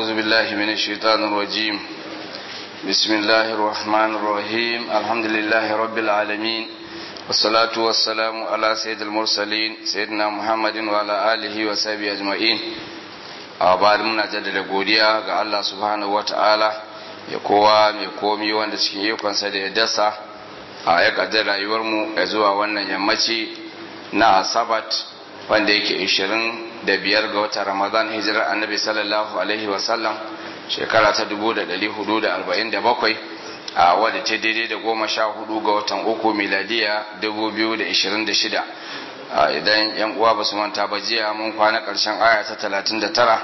أعوذ بالله من الشيطان الرجيم بسم الله الرحمن الرحيم الحمد لله رب العالمين والصلاة والسلام على سيد المرسلين سيدنا محمد وعلى آله وصحبه أجمعين أبعد من جدد godiya ga Allah subhanahu wata'ala ya kowa mai komi wanda cikin ikonsa da ya dasa a ya kaddar rayuwarmu ya zuwa wannan yammaci na asabat wanda yake 25 ga watan ramadan hijirar annabi sallallahu alaihi wasallam shekara ta 1447 a wadda ta daidai da goma sha hudu ga watan uku miladiya 2026 idan yan uwa ba su manta ba jiya mun kwana karshen aya ta 39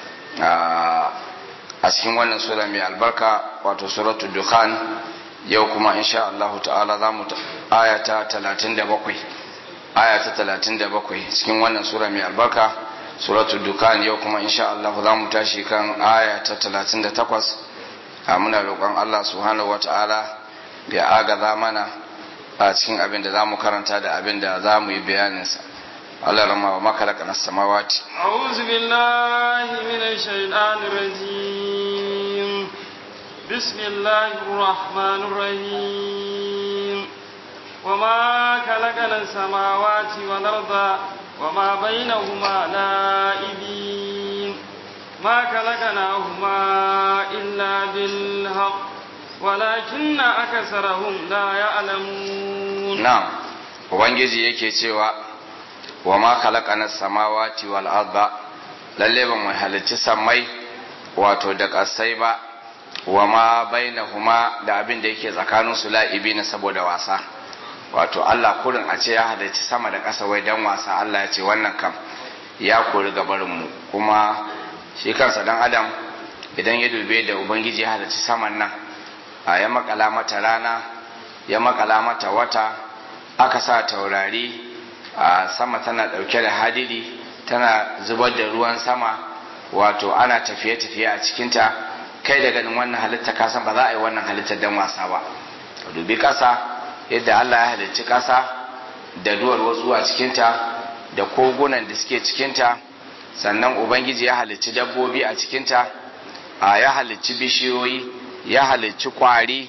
a cikin wannan sura mai albarka wato suratul dukhan yau kuma insha Allah ta'ala za mu aya ta 37 aya ta 37 cikin wannan sura mai albarka suratul dukan yau kuma insha Allah za mu tashi kan aya ta 38 a muna roƙon Allah subhanahu wata'ala ya agaza mana a cikin abin da za mu karanta da abin da za mu yi bayaninsa Allah rama wa makalaka na samawati أعوذ بالله من الشيطان الرجيم بسم الله الرحمن الرحيم وما خلقنا السماوات والأرض وما بينهما لائبين ما خلقناهما إلا بالحق ولكن أكثرهم لا يعلمون نعم ubangiji yake cewa wa ma khalaqana samawati wal arda lalle ba mu halicci sammai wato da kasai ba wa ma bainahuma da abin da yake tsakanin su la'ibina saboda wasa wato Allah kurin a ce ya halarci sama da ƙasa wai dan wasa Allah ya ce wannan kam ya kori gabarinmu kuma shi kansa dan adam idan ya dube da ubangiji ya halarci saman nan a ya makala mata rana ya makala mata wata aka sa taurari a sama tana ɗauke da hadiri tana zubar da ruwan sama wato ana tafiye-tafiye a cikinta kai da ganin wannan halitta kasan ba za a yi wannan halittar dan wasa ba dubi ƙasa yadda Allah ya halicci ƙasa da duwar wasu a cikinta da kogunan da suke cikinta sannan ubangiji ya halicci dabbobi a cikinta a ya halicci bishiyoyi ya halicci kwari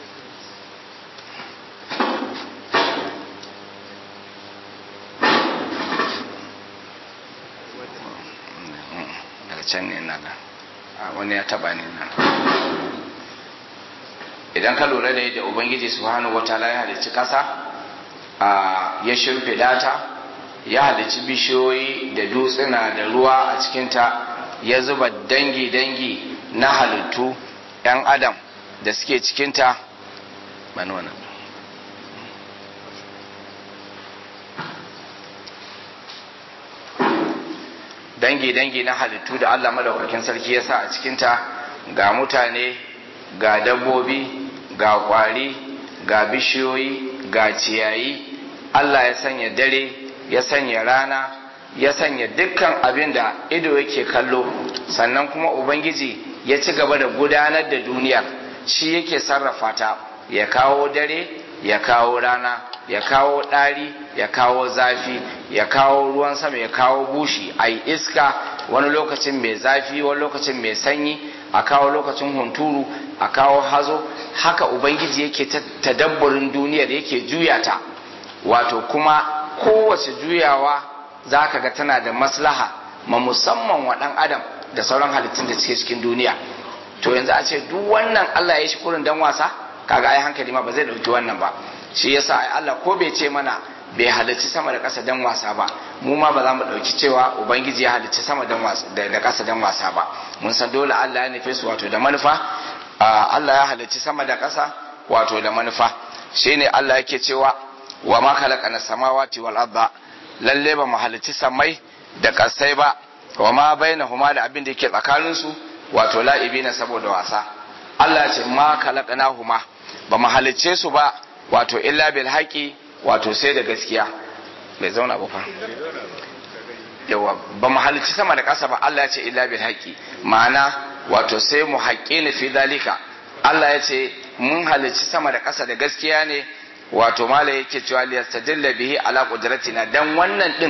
daga can ne na wani ya taba ne na idan ka lura da yadda ubangiji subhanahu wataala ya halicci ƙasa ya shimfiɗa ta ya halicci bishiyoyi da dutsuna da ruwa a cikinta ya zuba dangi-dangi na halittu 'yan adam da suke cikinta bani wannan dangi-dangi na halittu da allah madaukakin sarki ya sa a cikinta ga mutane ga dabbobi ga kwari ga bishiyoyi ga ciyayi Allah ya sanya dare ya sanya rana ya sanya dukkan abin da ido yake kallo sannan kuma ubangiji ya ci gaba da gudanar da duniya shi yake sarrafa ta ya kawo dare ya kawo rana ya kawo ɗari ya kawo zafi ya kawo ruwan sama ya kawo bushi a iska wani lokacin mai zafi wani lokacin mai sanyi a kawo lokacin hunturu a kawo hazo haka ubangiji yake tadabburin duniyar yake juya ta wato kuma kowace juyawa za ka ga tana da maslaha ma musamman wa ɗan adam da sauran halittun da suke cikin duniya to yanzu a ce duk wannan allah ya shi kurin dan wasa kaga ai hankali ma ba zai ɗauki wannan ba shi yasa ai allah ko bai ce mana bai halicci sama da ƙasa dan wasa ba mu ma ba za mu ɗauki cewa ubangiji ya halicci sama da ƙasa dan wasa ba mun san dole Allah ya nufe su wato da manufa Allah ya halicci sama da ƙasa wato da manufa shine Allah yake cewa wa ma khalaqana samawati wal arda lalle ba mu halicci samai da ƙasai ba wa ma bainahuma da abin da yake tsakanin su wato la'ibina saboda wasa Allah ya ce ma khalaqnahuma ba mu halicce su ba wato illa bil haqi wato sai da gaskiya bai zauna ba fa yawa ba mu halicci sama da ƙasa ba Allah ya ce illa bil haqqi ma'ana wato sai mu haƙƙi ni fi dalika Allah ya ce mun halicci sama da ƙasa da gaskiya ne wato mala yake cewa li yastadilla bihi ala qudratina dan wannan din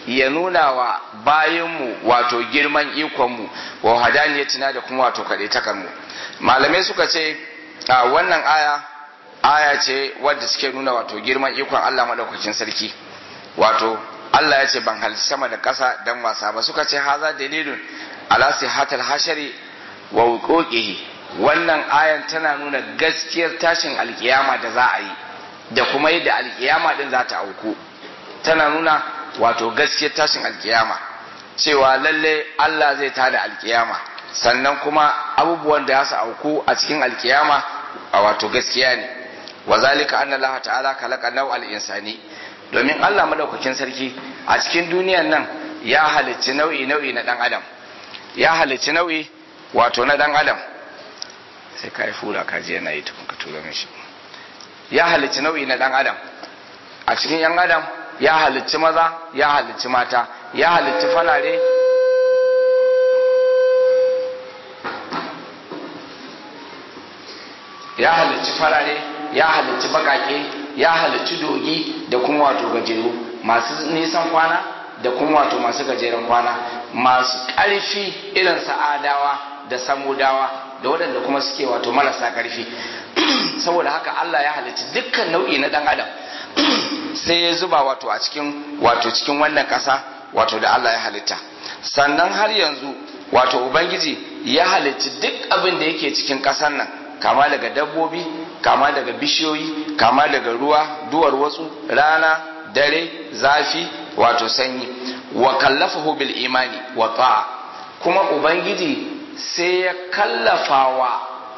ya nuna wa bayanmu wato girman ikonmu wa hadaniyatina da kuma wato kaɗaitakarmu malamai suka ce a wannan aya aya ce wadda suke nuna wato girman ikon Allah madaukakin sarki wato Allah ya ce ban halitta sama da ƙasa dan wasa ba suka ce haza dalilun ala sihatal hashari wa wuquqihi wannan ayan tana nuna gaskiyar tashin alkiyama da za a yi da kuma yadda alkiyama din za ta auku tana nuna wato gaskiyar tashin alkiyama cewa lalle Allah zai tada alkiyama sannan kuma abubuwan da su auku a cikin alkiyama a wato gaskiya ne wa zalika anna Allah ta'ala khalaqa naw'al insani domin Allah madaukakin sarki a cikin duniyan nan ya halicci nau'i nau'i na dan adam ya halicci nau'i wato na dan adam sai ka yi fura ka je yana yi tukun ka tura mishi ya halicci nau'i na dan adam a cikin yan adam ya halicci maza ya halicci mata ya halicci falare ya halicci farare ya halicci bakake ya halicci dogi da kuma wato gajeru masu nisan kwana da kuma wato masu gajeren kwana masu ƙarfi irin sa'adawa da samudawa da waɗanda kuma suke wato marasa ƙarfi saboda haka Allah ya halicci dukkan nau'i na ɗan adam sai ya zuba wato a cikin wato cikin wannan ƙasa wato da Allah ya halitta sannan har yanzu wato ubangiji ya halicci duk abin da yake cikin ƙasar nan kama daga dabbobi kama daga bishiyoyi kama daga ruwa duwar wasu rana dare zafi wato sanyi wa kallafahu bil imani wa ta'a kuma ubangiji sai ya kallafawa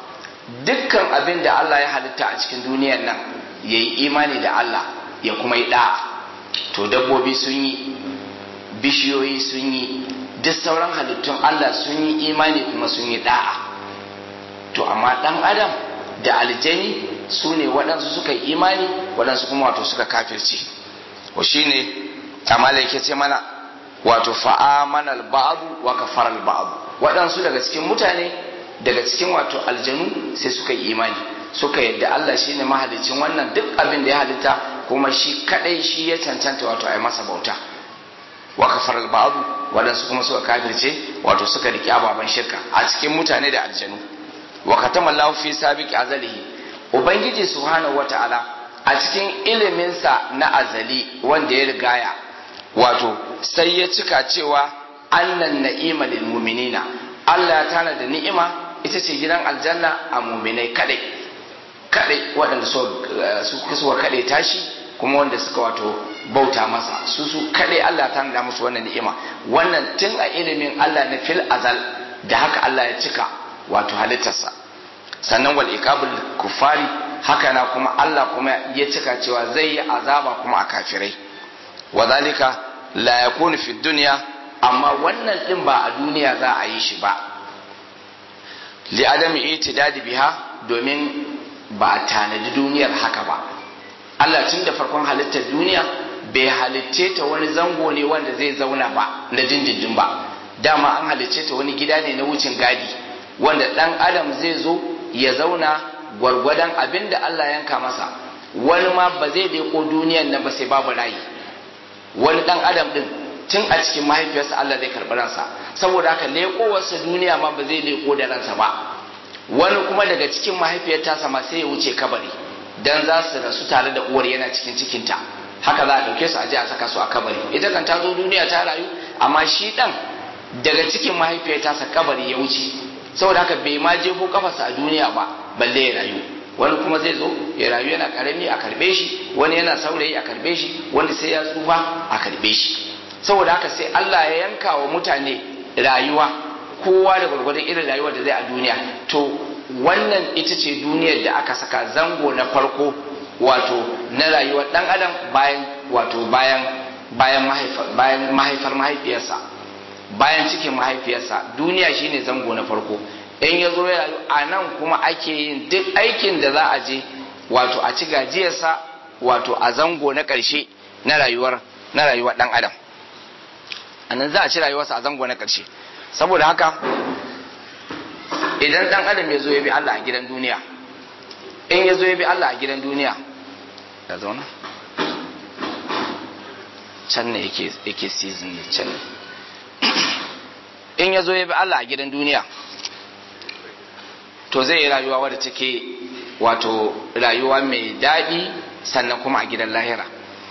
dukkan abin da Allah ya halitta a cikin duniyar nan ya yi imani da Allah ya kuma yi da'a to dabbobi sun yi bishiyoyi sun yi duk sauran halittun Allah sun yi imani kuma sun yi da'a to amma dan adam da aljani su ne waɗansu suka yi imani waɗansu kuma wato suka kafirce wa shi ne amala yake ce mana wato fa'amana al-ba'du wa kafara al-ba'du waɗansu daga cikin mutane daga cikin wato aljanu sai suka yi imani suka yadda Allah shine mahalicin wannan duk abin da ya halitta kuma shi kadai shi ya cancanta wato ai masa bauta wa kafara al-ba'du waɗansu kuma suka kafirce wato suka riƙe ababen shirka a cikin mutane da aljanu wa katama Allah fi sabiqi azalihi ubangiji subhanahu wata'ala a cikin iliminsa na azali wanda ya rigaya wato sai ya cika cewa annan na'ima lil mu'minina Allah tana da ni'ima ita ce gidan aljanna a mu'minai kadai kadai waɗanda su suka kadai tashi kuma wanda suka wato bauta masa su su kadai Allah tana da musu wannan ni'ima wannan tun a ilimin Allah na fil azal da haka Allah ya cika wato halittarsa sannan wal iqabul kufari haka na kuma Allah kuma ya cika cewa zai yi azaba kuma a kafirai wa zalika la yakunu fi dunya amma wannan din ba a duniya za a yi shi ba li adami itidadi biha domin ba a tanadi duniyar haka ba Allah tun da farkon halittar duniya bai halicce ta wani zango ne wanda zai zauna ba na dindindin ba dama an halicce ta wani gida ne na wucin gadi wanda dan adam zai zo ya zauna gwargwadon abin da Allah yanka masa wani ma ba zai leko duniyan nan ba sai babu rayi wani dan adam din tun a cikin mahaifiyarsa Allah zai karɓi ransa saboda haka lekowarsa duniya ma ba zai leko da ransa ba wani kuma daga cikin mahaifiyar tasa ma sai ya wuce kabari dan za su rasu tare da uwar yana cikin cikinta haka za a ɗauke su a je a saka su a kabari ita kan ta zo duniya ta rayu amma shi dan daga cikin mahaifiyar tasa kabari ya wuce saboda haka bai ma jefo kafarsa a duniya ba balle ya rayu wani kuma zai zo ya rayu yana karami a karbe shi wani yana saurayi a karbe shi wani sai ya tsufa a karbe shi saboda haka sai Allah ya yanka wa mutane rayuwa kowa da gwargwadon irin rayuwar da zai a duniya to wannan ita ce duniyar da aka saka zango na farko wato na rayuwar dan adam bayan wato bayan bayan bayan mahaifar mahaifiyarsa bayan cikin mahaifiyarsa duniya shine zango na farko in ya zo ya rayu a nan kuma ake yin duk aikin da za a je wato a ci gajiyarsa wato a zango na ƙarshe na rayuwar na rayuwar ɗan adam a nan za a ci rayuwarsa a zango na ƙarshe saboda haka idan ɗan adam ya zo ya bi Allah a gidan duniya in ya zo ya bi Allah a gidan duniya ya zauna can ne yake season ne can in ya zo ya bi Allah a gidan duniya to zai yi rayuwa wadda take wato rayuwa mai daɗi sannan kuma a gidan lahira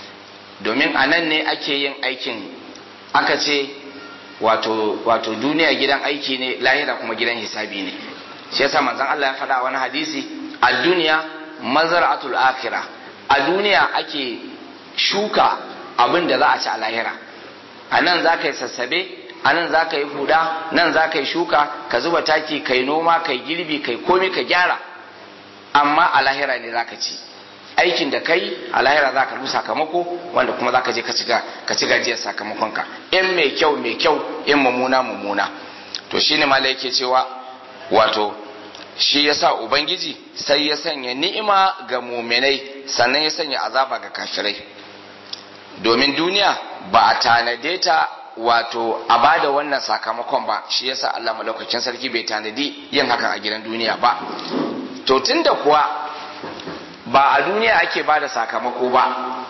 domin a nan ne ake yin aikin aka ce wato wato duniya gidan aiki ne lahira kuma gidan hisabi ne shi yasa manzon Allah ya faɗa wani hadisi a duniya mazar'atul akhirah a duniya ake shuka abin da za a ci a lahira a nan za ka yi sassabe a nan za ka yi huda nan za ka yi shuka ka zuba taki ka yi noma ka yi girbi ka yi komi ka gyara amma a lahira ne za ka ci aikin da kai a lahira za ka sakamako wanda kuma za ka je ka ci gajiyar sakamakonka in mai kyau mai kyau in mummuna mummuna to shine mala yake cewa wato shi ya sa ubangiji sai ya sanya ni'ima ga muminai sannan ya sanya azaba ga kafirai domin duniya ba a tanade ta wato a bada wannan sakamakon ba shi yasa Allah malaukakin sarki bai tanadi yin hakan a gidan duniya ba to tunda kuwa ba a duniya ake bada sakamako ba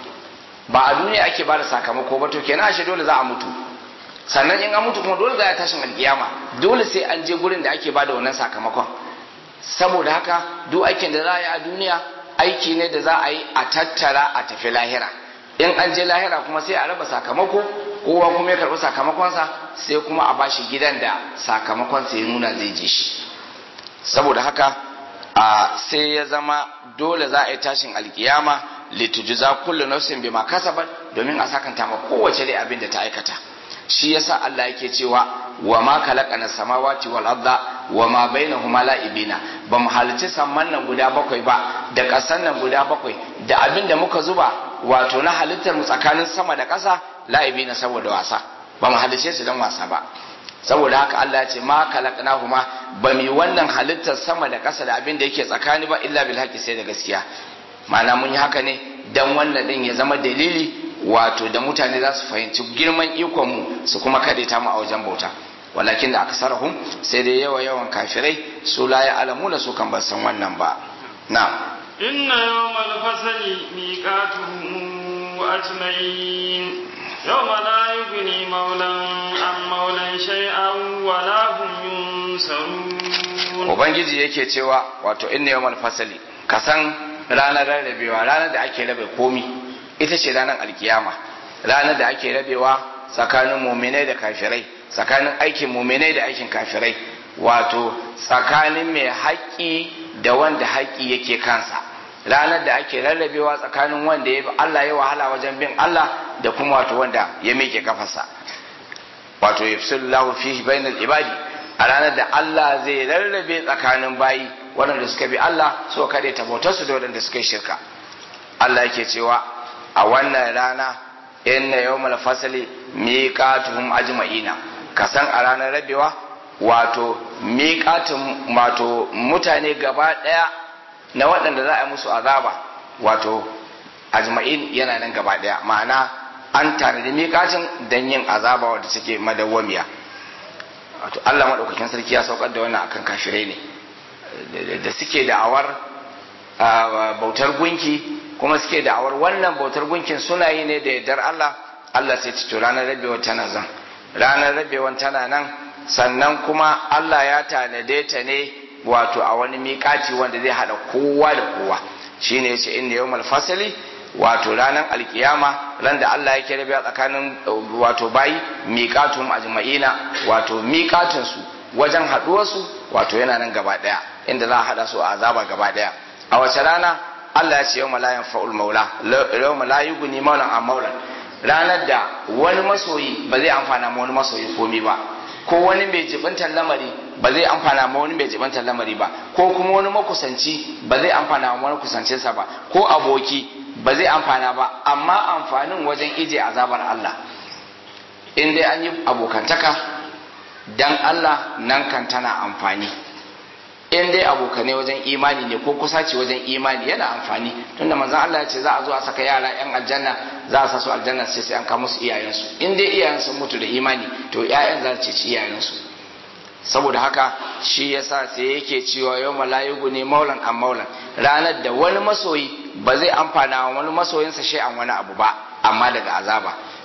ba a duniya ake bada sakamako ba to kenan ashe dole za a mutu sannan in an mutu kuma dole za a tashin alkiyama dole sai an je gurin da ake bada wannan sakamakon saboda haka duk aikin da za a yi a duniya aiki ne da za a yi a tattara a tafi lahira in an je lahira kuma sai a raba sakamako kowa kuma ya karɓi sakamakonsa sai kuma a bashi gidan da sakamakonsa ya nuna zai je shi saboda haka a sai ya zama dole za a yi tashin alkiyama litujuza kullu nafsin bima kasabat domin a sakanta ma kowace dai abin da ta aikata shi yasa Allah yake cewa wa ma khalaqana samawati wal arda wa ma bainahuma la'ibina ba mu halicci samman nan guda bakwai ba da ƙasan nan guda bakwai da abin da muka zuba wato na halittar mu tsakanin sama da ƙasa la'ibina saboda wasa ba mu halicce su don wasa ba saboda haka Allah ya ce ma khalaqnahuma ba mu wannan halittar sama da ƙasa da abin da yake tsakani ba illa bil haqqi sai da gaskiya ma'ana mun yi haka ne dan wannan din ya zama dalili wato da mutane za su fahimci girman ikon mu su kuma ta mu a wajen bauta walakin da aksarahum sai dai yawa yawan kafirai su la ya alamuna su kan san wannan ba na inna yawmal fasali miqatuhum ajmain yawma la yughni maulan am maulan shay'an wa la hum yunsarun ubangiji yake cewa wato inna yawmal fasali kasan ranar rarrabewa ranar da ake rabe komi ita ce ranar alkiyama ranar da ake rabewa tsakanin muminai da kafirai tsakanin aikin muminai da aikin kafirai wato tsakanin mai haƙƙi da wanda haƙƙi yake kansa ranar da ake rarrabewa tsakanin wanda ya Allah ya wahala wajen bin Allah da kuma wato wanda ya miƙe kafarsa wato yafsullahu fihi bainal ibadi a ranar da Allah zai rarrabe tsakanin bayi waɗanda suka bi Allah so kade ta bautarsu da waɗanda suka yi shirka Allah yake cewa a wannan rana inna yawmal fasali miqatuhum ajma'ina kasan a ranar rabewa wato miqatun wato mutane gaba daya na waɗanda za a musu azaba wato ajma'in yana nan gaba daya ma'ana an tanadi miqatin dan yin azaba wadda take madawwamiya wato Allah madaukakin sarki ya saukar da wannan akan kafirai ne da suke da'awar bautar gunki kuma suke da'awar wannan bautar gunkin suna yi ne da yardar Allah Allah sai ci to ranar rabewa tana zan ranar rabewan tana nan sannan kuma Allah ya tanade ta ne wato a wani miƙati wanda zai haɗa kowa da kowa shine yace inna yawmal fasali wato ranar alkiyama ran da Allah yake rabewa tsakanin wato bayi miƙatum ajma'ina wato miƙatun su wajen haɗuwar su wato yana nan gaba ɗaya inda za a haɗa su a azaba gaba ɗaya a wace rana Allah ya ce yau la yanfa'ul maula yau la yughni maulan an maulan ranar da wani masoyi ba zai amfana ma wani masoyi komi ba ko wani mai jibintar lamari ba zai amfana ma wani mai jibintar lamari ba ko kuma wani makusanci ba zai amfana ma wani kusancinsa ba ko aboki ba zai amfana ba amma amfanin wajen ije azabar Allah in dai an yi abokantaka dan Allah nan kan tana amfani in dai abokane wajen imani ne ko kusaci wajen imani yana amfani tunda manzon Allah ya ce za a zo a saka yara yan aljanna za a sa su aljanna sai sai an kawo musu iyayensu in dai iyayen sun mutu da imani to ƴaƴan za su ci iyayensu saboda haka shi yasa sai yake cewa yau malayigu ne maulan an maulan ranar da wani masoyi ba zai amfana wa wani masoyinsa shi an wani abu ba amma daga azaba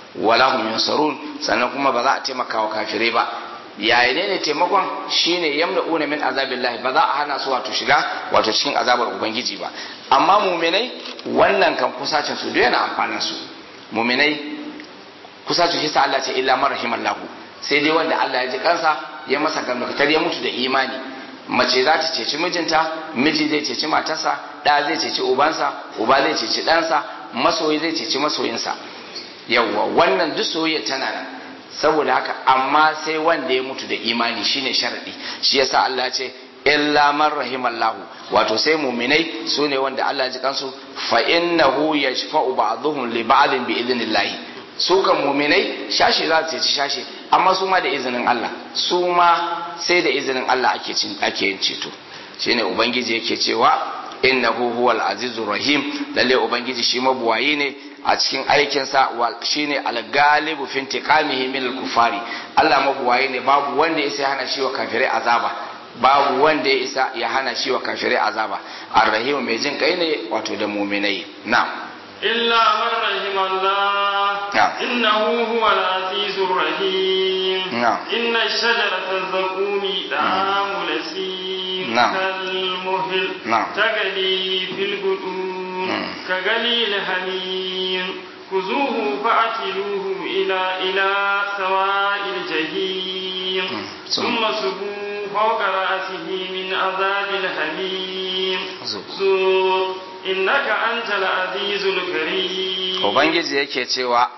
wala hum yunsarun sannan kuma ba za a taimaka wa kafirai ba yayin ne taimakon shine yamna'una min azabillahi ba za a hana su wato shiga wato cikin azabar ubangiji ba amma muminai wannan kan kusacin su duk yana amfanin su muminai kusacin shi sa Allah ce illa marhamallahu sai dai wanda Allah ya ji kansa ya masa gamdakatar ya mutu da imani mace za ta ceci mijinta miji zai ceci matarsa ɗa zai ceci ubansa uba zai ceci ɗansa masoyi zai ceci masoyinsa yawwa wannan duk soyayya tana nan saboda haka amma sai wanda ya mutu da imani shine sharadi shi yasa Allah ya ce illa man rahimallahu wato sai muminai su ne wanda Allah ya ji kansu fa innahu yashfa'u ba'dhum li ba'dhin bi idnillahi su kan muminai shashi za su ci shashi amma su ma da izinin Allah su ma sai da izinin Allah ake cin ake yin ceto shine ubangiji yake cewa innahu huwal azizur rahim lalle ubangiji shi mabuwayi ne a cikin aikinsa shine al-galibu fi intiqamihi min al-kufari Allah mabuwayi ne babu wanda ya hana shi wa kafirai azaba babu wanda ya isa ya hana shi wa kafirai azaba ar-rahim mai jin kai ne wato da mu'minai na'am إلا من رحم الله نعم. إنه هو العزيز الرحيم نعم. إن الشجرة الزقوم طعام لسيم نعم. كالمهل نعم. تغلي في البطون نعم. كغلي الحميم خذوه فأتلوه إلى إلى سواء الجحيم نعم. ثم صبوا فوق رأسه من عذاب الحميم ذوق. ذوق إنك أنت العزيز الكريم ubangiji yake cewa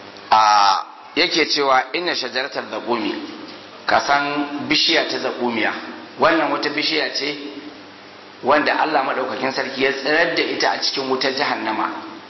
a yake cewa inna shajaratar zaqumi ka san bishiya ta zaqumiya wannan wata bishiya ce wanda Allah madaukakin sarki ya tsirar da ita a cikin wutar jahannama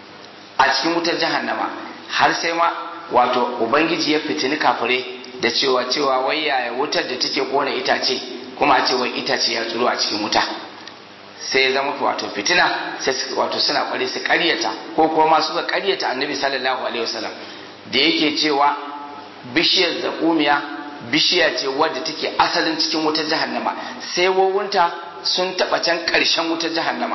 a cikin wutar jahannama har sai ma wato ubangiji ya fitini kafire da cewa cewa wai yaya wutar da take kona itace kuma a ce wai itace ya tsiro a cikin wuta sai ya zama wato fitina sai su- wato suna kwari su karyata ko kuma ma suka karyata annabi sallallahu alaihi wasallam da yake cewa bishiyar zakumiya bishiya ce wadda take asalin cikin wutar jahannama sai wawunta sun taba can karshen wutar jahannama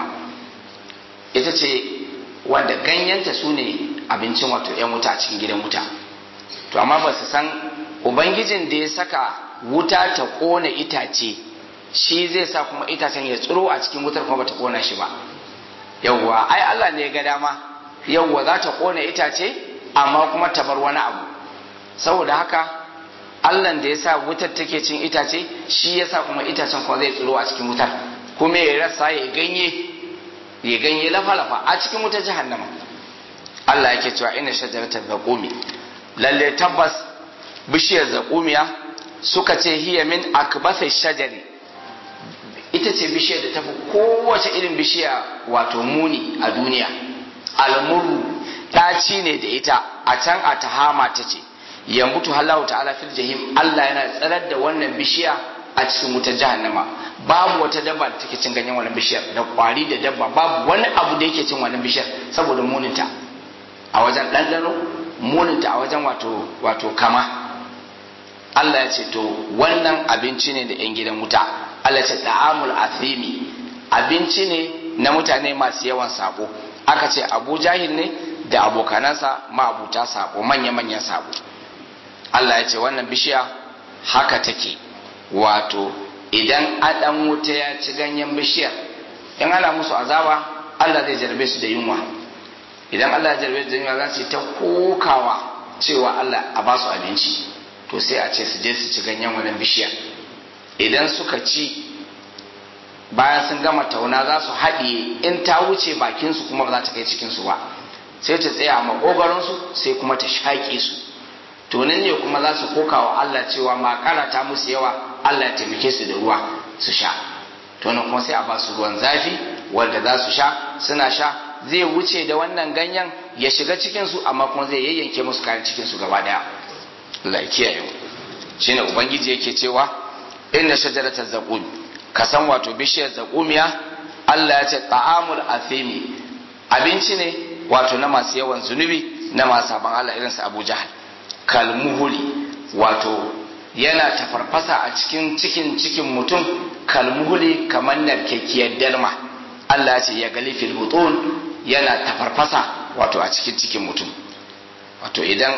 ita ce wanda ganyenta su ne abincin wato 'yan wuta a cikin gidan wuta to amma ba su san ubangijin da ya saka wuta ta kona itace shi zai sa kuma itacen ya tsiro a cikin wutar kuma bata kona shi ba yawwa ai Allah ne ya ga dama yawwa za ta kona itace amma kuma ta bar wani abu saboda haka Allah da ya sa wutar take cin itace shi ya sa kuma itacen kuma zai tsiro a cikin wutar kuma ya rasa ya ganye ya ganye lafa-lafa a cikin wutar jahannama Allah yake cewa ina shajaratar zaqumi lalle tabbas bishiyar zaqumiya suka ce hiya min akbasai shajari ita ce bishiyar da tafi kowace irin bishiya wato muni a duniya almuru ɗaci ne da ita a can a tahama ta ce yambutu halahu ta'ala fil jahim Allah yana tsarar da wannan bishiya a cikin wutar jahannama babu wata dabba da take cin ganyen wannan bishiyar da kwari da dabba babu wani abu da yake cin wannan bishiyar saboda muninta a wajen ɗanɗano muninta a wajen wato wato kama Allah ya ce to wannan abinci ne da 'yan gidan wuta Allah ya ce da'amul athimi abinci ne na mutane masu yawan sabo aka ce abu jahil ne da abokanansa ma'abuta sabo manya-manyan sabo Allah ya ce wannan bishiya haka take wato idan adan wuta ya ci ganyen bishiyar in ana musu azaba Allah zai jarbe su da yunwa idan Allah ya jarbe su da yunwa za su yi ta kokawa cewa Allah a ba su abinci to sai a ce su je su ci ganyen wannan bishiyar idan suka ci bayan sun gama tauna za su haɗiye in ta wuce bakinsu kuma ba za ta kai cikinsu ba sai ta tsaya a maƙogaronsu sai kuma ta shaƙe su to nan ne kuma za su koka wa Allah cewa makara ta musu yawa Allah ya taimake su da ruwa su sha to nan kuma sai a ba su ruwan zafi wanda za su sha suna sha zai wuce da wannan ganyen ya shiga cikinsu amma kuma zai yayyanke musu kayan cikinsu gaba daya Allah ya kiyaye mu shine ubangiji yake cewa inna shajarata zaqum ka san wato bishiyar zaqumiya Allah ya ce ta'amul athimi abinci ne wato na masu yawan zunubi na masu saban Allah irin su Abu Jahal kalmuhuli wato yana tafarfasa a cikin cikin cikin mutum kalmuhuli kamar narkekiyar dalma Allah ya ce ya gali fil butun yana tafarfasa wato a cikin cikin mutum wato idan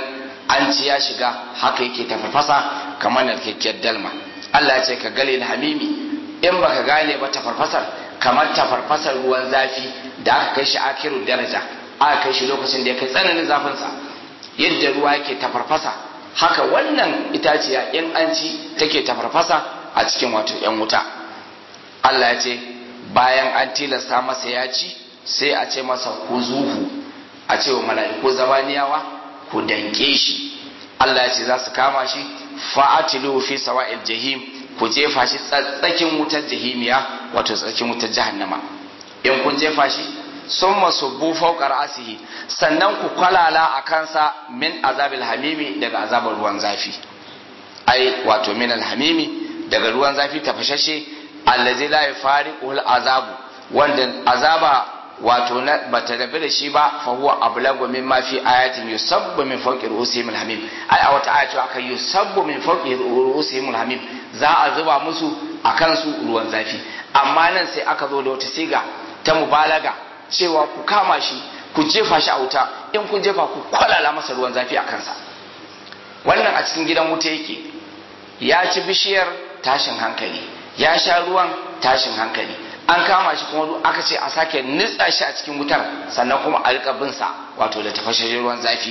an ci ya shiga haka yake tafarfasa kamar narkakkiyar dalma Allah ya ce ka gali hamimi in baka gane ba tafarfasar kamar tafarfasar ruwan zafi da aka kai shi akirun daraja aka kai shi lokacin da ya kai tsananin zafinsa yadda ruwa yake tafarfasa haka wannan itaciya in an ci take tafarfasa a cikin wato yan wuta Allah ya ce bayan an tilasta masa ya ci sai a ce masa ku zuhu a ce wa mala'iku zabaniyawa ku danke shi Allah ya ce za su kama shi fa'atilu fi sawa'il jahim ku jefa shi tsakin wutar jahimiya wato tsakin wutar jahannama in kun jefa shi sun masu bufau asihi sannan ku kwalala a kansa min azabil hamimi daga azabar ruwan zafi ai wato min alhamimi daga ruwan zafi tafashashe allazi la yafariqul azabu wanda azaba wato na bata rabu da shi ba fa huwa ablagu mimma fi ayatin yusabbu min fawqi ru'usihim alhamim ai a wata ayatu aka yusabbu min fawqi ru'usihim alhamim za a zuba musu akan su ruwan zafi amma nan sai aka zo da wata siga ta mubalaga cewa ku kama shi ku jefa shi a wuta in kun jefa ku kwalala masa ruwan zafi a kansa wannan a cikin gidan wuta yake ya ci bishiyar tashin hankali ya sha ruwan tashin hankali an kama shi kuma aka ce a sake nitsa shi a cikin wutar sannan kuma a rika bin sa wato da tafashashen ruwan zafi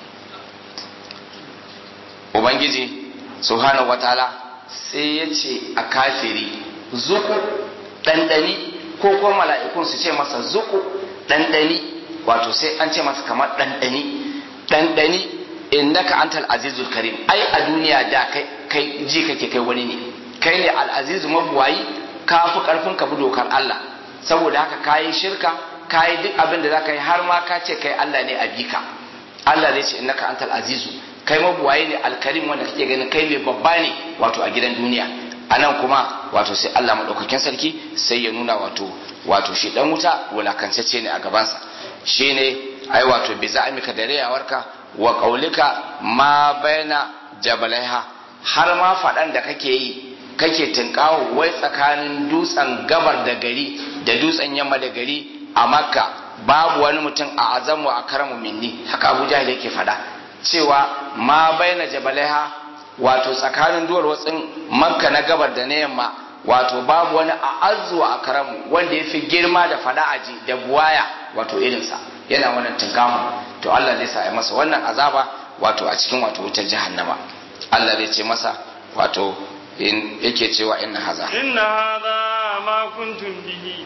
ubangiji subhanahu wataala sai ya ce a kafiri zuku ɗanɗani ko kuma mala'ikun su ce masa zuku ɗanɗani wato sai an ce masa kamar ɗanɗani ɗanɗani innaka antal azizul karim ai a duniya da kai kai ji kake kai wani ne kai ne al azizu mabuwayi ka fi karfin ka bi dokar Allah saboda haka kayi shirka kayi duk abin da zaka yi har ma ka ce kai Allah ne a bika Allah zai ce innaka antal azizu kai mabuwayi ne alkarim wanda kake ganin kai mai babba ne wato a gidan duniya anan kuma wato sai Allah madaukakin sarki sai ya nuna wato wato shi dan wuta wulakancece ne a gabansa shine ai wato bi za'amika da rayawarka wa qaulika ma baina jabalaiha har ma faɗan da kake yi kake tunkawo wai tsakanin dutsen gabar da gari da dutsen yamma da gari a makka babu wani mutum a azamu a karamu minni haka abu jahil yake faɗa cewa ma baina jabalaiha wato tsakanin duwar watsin makka na gabar da na yamma wato babu wani a azuwa a karamu wanda ya fi girma da faɗa aji da buwaya wato irinsa yana wannan tunkamu to Allah zai sa ya masa wannan azaba wato a cikin wato wutar jahannama Allah zai ce masa wato in yake cewa inna haza inna hadha ma kuntum bihi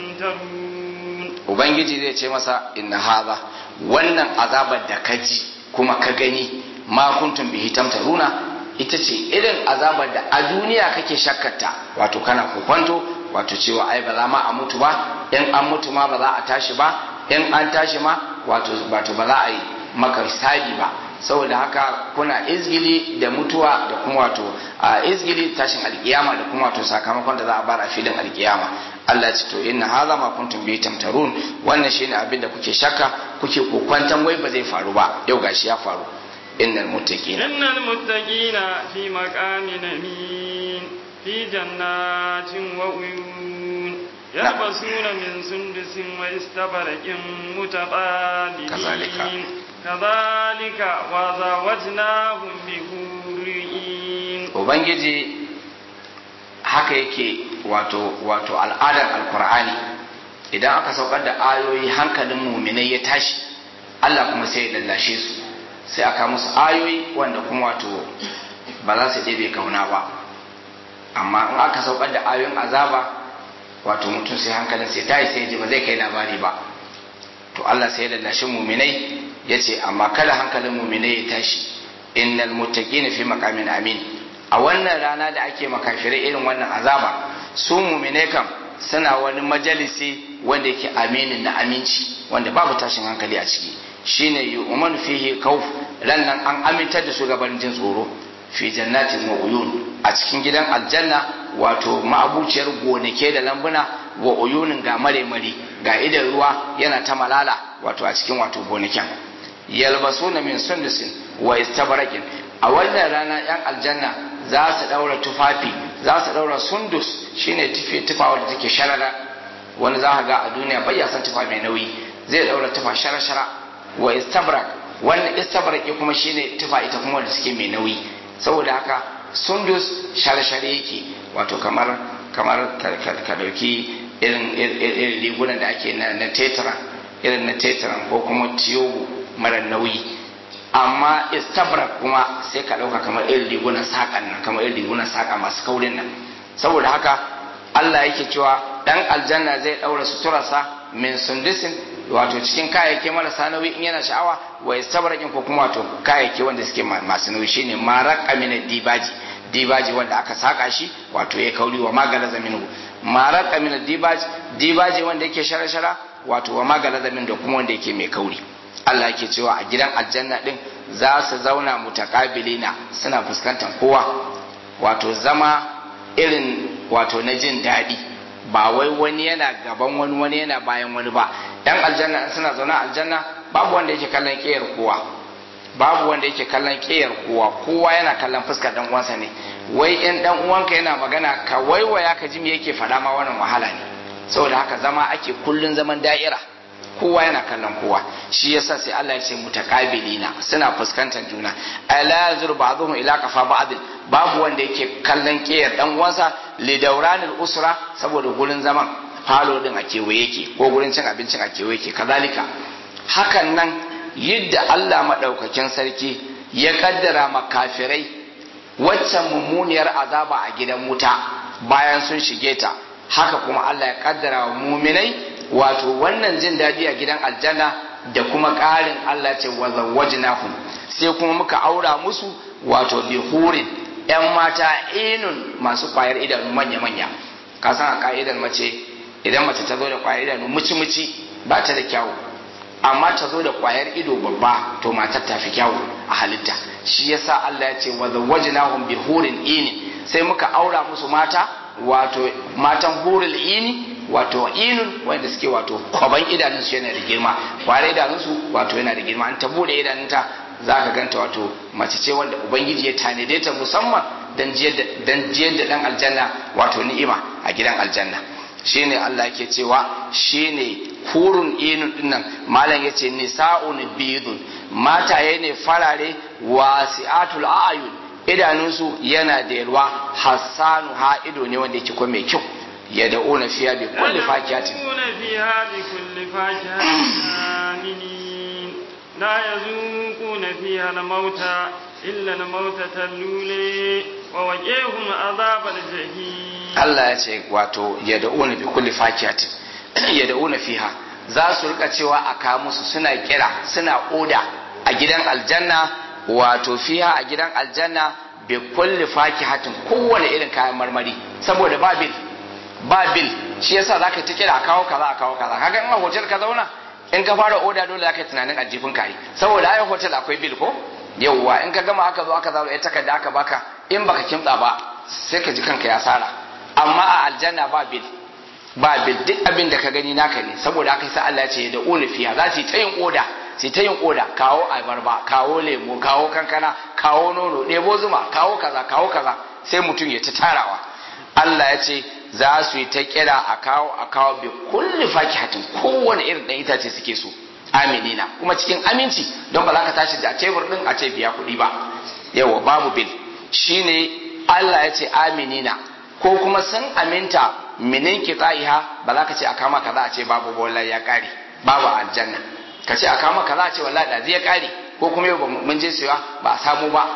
tamtarun ubangiji zai ce masa inna haza wannan azabar da ka ji kuma ka gani ma kuntum bihi tamtaruna ita ce irin azabar da a duniya kake shakkarta wato kana kokwanto wato cewa ai ba za ma a mutu ba in an mutu ma ba za a tashi ba in an tashi ma wato wato ba za a yi maka hisabi ba saboda haka kuna izgili da mutuwa da kuma wato a izgili tashin alkiyama da kuma wato sakamakon da za a bar a filin alkiyama Allah ce to inna hadha ma kuntum bi tamtarun wannan shine abin da kuke shakka kuke kokwantan wai ba zai faru ba yau gashi ya faru innal muttaqina innal muttaqina fi maqamin amin fi jannatin wa uyun يلبسون من سندس واستبرق متقابلين كذلك. كذلك وزوجناهم بحور عين ubangiji haka yake wato wato al'adar alkur'ani idan aka saukar da ayoyi hankalin muminai ya tashi Allah kuma sai ya lallashe su sai aka musu ayoyi wanda kuma wato ba za su ɗebe kauna ba amma in aka saukar da ayoyin azaba wato mutum sai hankalin sai tashi sai ya ji ba zai kai labari ba to Allah sai ya lallashe muminai ya ce amma kada hankalin muminai ya tashi innal muttaqina fi maqamin amin a wannan rana da ake makafirai irin wannan azaba su muminai kam suna wani majalisi wanda yake aminin na aminci wanda babu tashin hankali a ciki shine yu'man fihi khawf ran nan an amintar da su gaban jin tsoro fi jannatin wa uyun a cikin gidan aljanna wato ma'abuciyar gonake da lambuna wa uyunin ga mare mare ga idan ruwa yana ta malala wato a cikin wato gonakin yalbasuna min sundusin wa istabrakin a wannan rana yan aljanna za su daura tufafi za su daura sundus shine tufi tufa wanda take sharara wani za ka ga a duniya bai san tufa mai nauyi zai daura tufa shara-shara wa istabrak wannan istabraki kuma shine tufa ita kuma wanda suke mai nauyi saboda haka sundus share-share yake wato kamar kamar ka dauki irin irin rigunan da ake na na tetra irin na tetra ko kuma tiyogo mara nauyi amma istabrak kuma sai ka dauka kamar irin rigunan saƙan nan kamar irin rigunan saƙa masu kaurin nan saboda haka Allah yake cewa dan aljanna zai daura suturarsa min sundusin wato cikin kayayyaki marasa nauyi in yana sha'awa wa istabrakin ko kuma wato kayayyaki wanda suke masu nauyi shine marak amina dibaji dibaji wanda aka saka shi wato ya kauri wa magala zaminu marak amina dibaji dibaji wanda yake shara-shara wato wa magala zamin da kuma wanda yake mai kauri Allah yake cewa a gidan aljanna din za su zauna mutakabilina suna fuskantar kowa wato zama irin wato na jin daɗi ba wai wani yana gaban wani wani yana bayan wani ba yan aljanna suna zaune aljanna babu wanda yake kallon ƙiyar kowa babu wanda yake kallon ƙiyar kowa kowa yana kallon fuskar dan uwansa ne wai in dan uwanka yana magana ka waiwaya ka ji me yake faɗa ma wannan wahala ne saboda haka zama ake kullun zaman da'ira kowa yana kallon kowa shi yasa sai Allah ya ce mutaqabilina suna fuskantar juna ala yazur ba'dhum ila qafa ba'd babu wanda yake kallon kiyar dan uwansa li dawranil usra saboda gurin zaman falo din a kewaye yake ko gurin cin abincin a kewaye yake kazalika hakan nan yadda Allah madaukakin sarki ya kaddara makafirai waccan mummuniyar azaba a gidan wuta bayan sun shige ta haka kuma Allah ya kaddara wa muminai wato wannan jin daɗi a gidan aljanna da kuma ƙarin Allah ce wa zawwajnahum sai kuma muka aura musu wato bi hurin yan mata inun masu kwayar idanu manya manya ka san a ka'idar mace idan mace ta zo da kwayar idanu muci muci ba ta da kyawu amma ta zo da kwayar ido babba to matar ta fi kyawu a halitta shi yasa Allah ya ce wa zawwajnahum bi hurin inin sai muka aura musu mata wato matan hurul ini wato inun wanda suke wato kwaban idanun su yana da girma kware idanun su wato yana da girma an ta bude idanunta za ka ganta wato mace ce wanda ubangiji ya tanade ta musamman dan jiyar da dan jiyar da dan aljanna wato ni'ima a gidan aljanna shine Allah yake cewa shine hurun inun dinnan malam yace nisa'un bidun mataye ne farare wasi'atul a'yun idanunsu yana da yalwa hassanu ha ido ne wanda yake kuma mai kyau ya da'una fiya bi kulli fakiyatin يدعون فيها بكل فاكهة آمنين لا يذوقون فيها الموت إلا الموتة الأولى ووجيهم عذاب الجحيم Allah ya ce wato ya da'una bi kulli fakiyatin ya da'una fiha za su rika cewa a kawo musu suna kira suna oda a gidan aljanna wato fiha a gidan aljanna bi kulli fakihatin kowane irin kayan marmari saboda ba bil ba bil shi yasa zaka ta kira a kawo kaza a kawo kaza kaga in a hotel ka zauna in ka fara oda dole zaka yi tunanin aljifin kai saboda ai hotel akwai bil ko yawwa in ka gama aka zo aka zaro ita takarda aka baka in baka kimtsa ba sai ka ji kanka ya sara amma a aljanna ba bil ba bil duk abin da ka gani naka ne saboda haka sai Allah ya ce da ulifiya za su yi ta yin oda sai ta yin oda kawo abarba kawo lemo kawo kankana kawo nono ɗebo zuma kawo kaza kawo kaza sai mutum ya ta tarawa Allah ya ce za su yi ta kira a kawo a kawo bi kulli fakihatin kowane irin ɗan itace suke so aminina kuma cikin aminci don ba za ka tashi da tebur ɗin a ce biya kuɗi ba yawa babu bil shine Allah ya ce aminina ko kuma sun aminta minin kitaiha ba za ka ce a kama kaza a ce babu wallahi ya kare babu aljanna ka ce a kama kaza a ce wallahi da zai kare ko kuma yau mun je siya ba a samu ba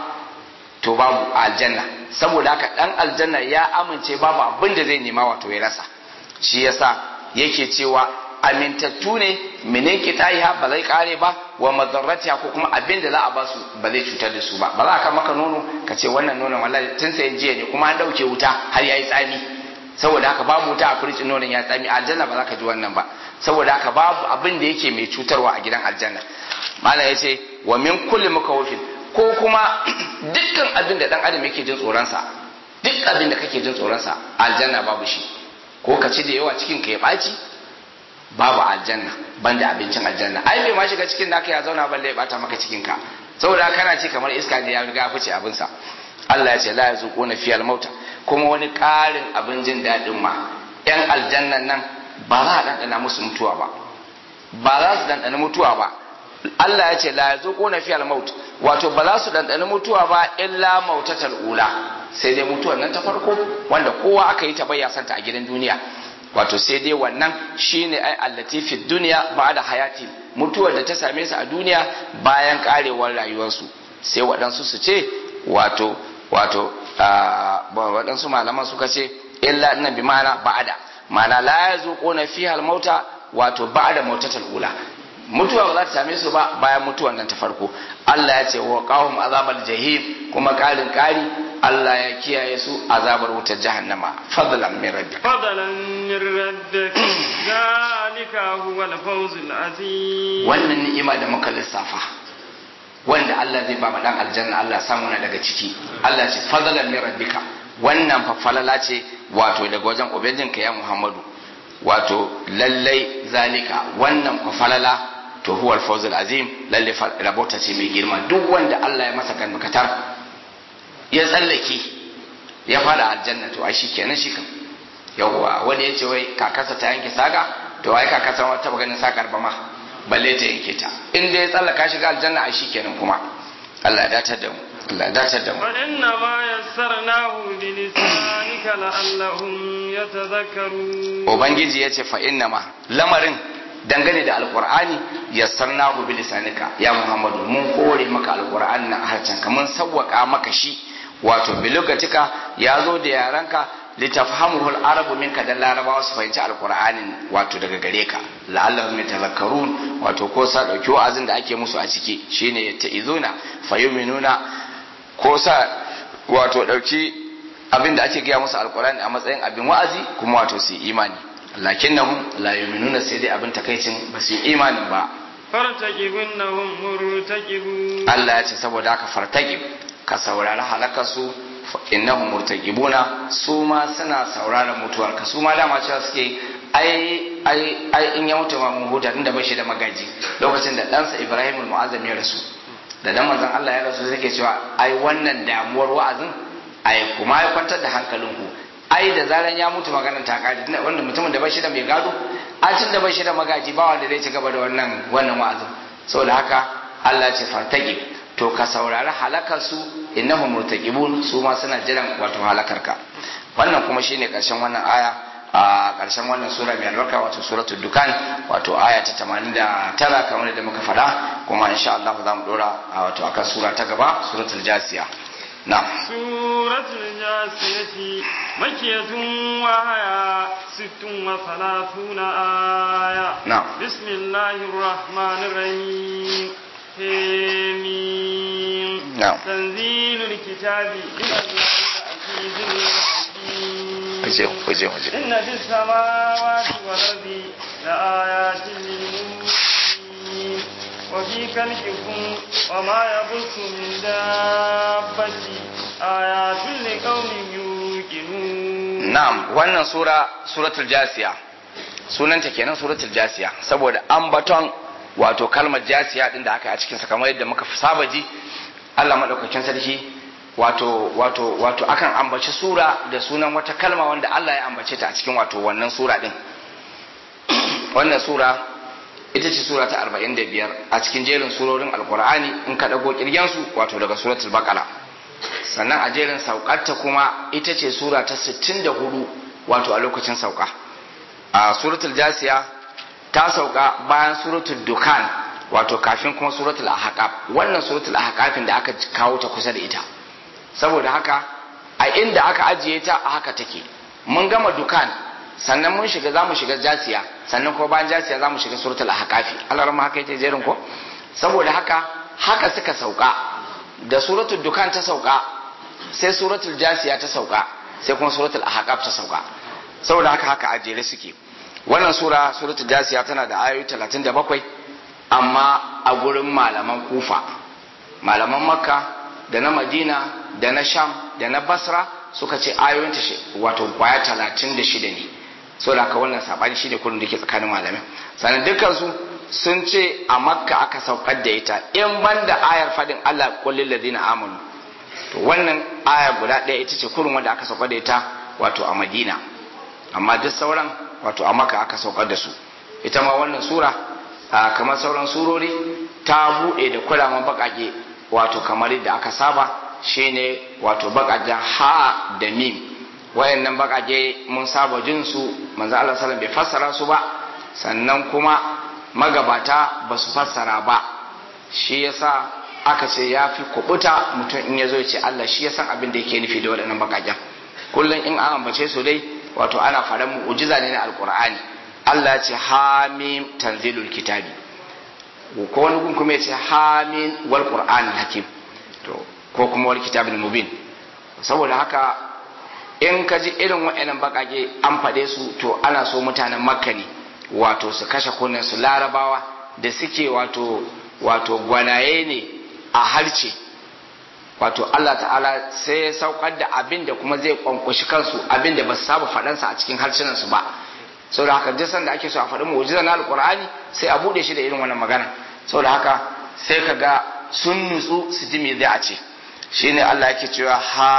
to babu aljanna saboda haka dan aljanna ya amince babu abin da zai nema wato ya rasa shi yasa yake cewa amintattu ne minin kitaiha ba zai kare ba wa madarratiha ko kuma abin da za a ba su ba zai cutar da su ba ba za ka maka nono ka ce wannan nonon wallahi tun sai jiya ne kuma an dauke wuta har yayi tsami saboda haka babu wuta a firicin nonon ya tsami aljanna ba za ka ji wannan ba saboda haka babu abin da yake mai cutarwa a gidan aljanna malam ya ce wa min kulli mukawfin ko kuma dukkan abin da dan adam yake jin tsoronsa duk abin da kake jin tsoronsa aljanna babu shi ko ka ci da yawa cikin ka ya ɓaci babu aljanna banda abincin aljanna ai bai ma shiga cikin naka ya zauna balle ya bata maka cikin ka saboda kana ci kamar iska ne ya riga fice abin sa Allah ya ce la yazuquna fiyal mauta kuma wani ƙarin abin jin daɗin ma yan aljannan nan ba za a ɗanɗana musu mutuwa ba ba za su ɗanɗana mutuwa ba Allah ya ce la yazuquna fi al-maut wato ba za su dandani mutuwa ba illa mautatal ula sai dai mutuwar nan ta farko wanda kowa aka yi ta bayya santa a gidan duniya wato sai dai wannan shine ai allati fi dunya ba'da hayati mutuwar da ta same su a duniya bayan karewar rayuwarsu sai waɗansu su ce wato wato waɗansu malaman suka ce illa inna bi ma'ana ba'da ma'ana la yazuquna fiha al-mauta wato ba'da mautatal ula mutuwa ba za ta same su ba bayan mutuwan nan ta farko Allah ya ce wa qahum azabal jahim kuma karin kari Allah ya kiyaye su azabar wutar jahannama fadlan min rabbik fadlan min rabbik zalika huwa al-fawz al-azim wannan ni'ima da muka lissafa wanda Allah zai ba ma dan aljanna Allah samu na daga ciki Allah ce fadlan min rabbika wannan fa falala ce wato daga wajen ubangijinka ya Muhammadu wato lallai zalika wannan fa falala to huwa al-fawz al-azim lalle rabota ce mai girma duk wanda Allah ya masa kalmakatar ya tsallake ya fara aljanna to ai shikenan shi kan yawwa wani ya ce wai kakasa ta yanke saga to ai kakasa wata taba ganin sakar ba ma balle ta yanke ta in dai ya tsallaka shiga aljanna ai shikenan kuma Allah ya datar da mu Allah ya datar da mu wa inna ma yassarnahu bi lisanika la'allahum yatadhakkarun ubangiji ya ce fa inna ma lamarin dangane da alqur'ani yassarnahu bi lisanika ya muhammadu mun kore maka alqur'ani na harcen ka mun sawwaka maka shi wato bilugatika ya zo da yaranka litafhamuhu al-arabu minka dan larabawa su fahimci alqur'anin wato daga gare ka la'allahum yatazakkarun wato ko sa dauki wa'azin da ake musu a ciki shine ta'izuna fayuminuna ko sa wato dauki abin da ake gaya musu alqur'ani a matsayin abin wa'azi kuma wato su imani lakinnahum la yu'minuna sai dai abin takaicin ba su imani ba fartaqibunnahum murtaqibun Allah ya ce saboda haka fartaqib ka saurari halakarsu innahum murtaqibuna su ma suna sauraron mutuwar ka su ma dama cewa suke ai ai ai in ya mutu ma mun huta tunda bai shi da magaji lokacin da ɗansa Ibrahim al-Mu'azzam ya rasu da dan manzon Allah ya rasu suke cewa ai wannan damuwar wa'azin ai kuma ya kwantar da hankalinku ai da zaran ya mutu maganar ta kare wanda mutumin da bai shi da mai gado a tun da bai shi da magaji ba wanda zai ci gaba da wannan wannan wa'azin saboda haka Allah ya ce fartaqib to ka saurari halakarsu innahum murtaqibun su ma suna jiran wato halakarka wannan kuma shine karshen wannan aya a karshen wannan sura mai albarka wato suratul dukan wato aya ta 89 kamar da muka faɗa kuma insha Allah za mu dora wato akan sura ta gaba suratul jasiya na'am suratul jasiyati makiyatun wa haya sittun wa salatuna aya na'am bismillahir rahmanir rahim حميم نعم تنزيل الكتاب من الله العزيز الحكيم waje waje waje إن في السماوات والأرض لآيات للمؤمنين وفي خلقكم وما يبث من دابة آيات لقوم يوقنون na'am wannan sura suratul jasiya sunanta kenan suratul jasiya saboda ambaton wato kalmar jasiya din da aka yi a cikin sa kamar yadda muka saba ji Allah madaukakin sarki wato wato wato akan ambaci sura da sunan wata kalma wanda Allah ya ambace ta a cikin wato wannan sura din wannan sura ita ce sura ta 45 a cikin jerin surorin alkur'ani in ka dago kirgen su wato daga suratul baqara sannan a jerin saukarta kuma ita ce sura ta 64 wato a lokacin sauka a suratul jasiya ta sauka bayan suratul dukan wato kafin kuma suratul ahqaf wannan suratul ahqafin da aka kawo ta kusa da ita saboda haka a inda aka ajiye ta a haka take mun gama dukan sannan mun shiga zamu shiga jasiya sannan kuma bayan jasiya zamu shiga suratul ahqafi Allah rahma haka yake jerin ko saboda haka haka suka sauka da suratul dukan ta sauka sai suratul jasiya ta sauka sai kuma suratul ahqaf ta sauka saboda haka haka a jere suke wannan sura suratul jasiya tana da ayoyi 37 amma a gurin malaman kufa malaman makka da na madina da na sham da na basra suka ce ayoyinta wato kwaya 36 ne saboda haka wannan sabani shine kullum da ke tsakanin malamai sannan dukkansu sun ce a makka aka saukar da ita in banda ayar fadin Allah kullil ladina amanu to wannan aya guda ɗaya ita ce kurin wanda aka saukar da ita wato a madina amma duk sauran wato a maka aka saukar da su ita ma wannan sura kamar sauran surori ta bude da kulaman bakake wato kamar yadda aka saba shine wato bakajen ha da mim wayannan bakake mun saba jin su manzo Allah sallallahu bai fassara su ba sannan kuma magabata ba su fassara ba shi yasa aka ce ya fi kubuta mutum in ya zo ya ce Allah shi ya san abin da yake nufi da waɗannan bakaken kullum in an ambace su dai wato ana faɗan mu'ujiza ne na alkur'ani Allah ce hamim tanzilul kitabi ko wani gun kuma ya ce hamin wal qur'anil hakim to ko kuma wal kitabil mubin saboda haka in ka ji irin waɗannan bakake an faɗe su to ana so mutanen makka ne wato su kashe kunnen su larabawa da suke wato wato gwanaye ne a harce wato Allah ta'ala sai ya saukar da abin da kuma zai kwankwashi kansu abin da ba su saba faɗansa a cikin harsunan su ba saboda haka duk sanda ake so a faɗi mu'jiza na alqur'ani sai a bude shi da irin wannan magana saboda haka sai ka ga sun nutsu su ji me zai a ce shine Allah yake cewa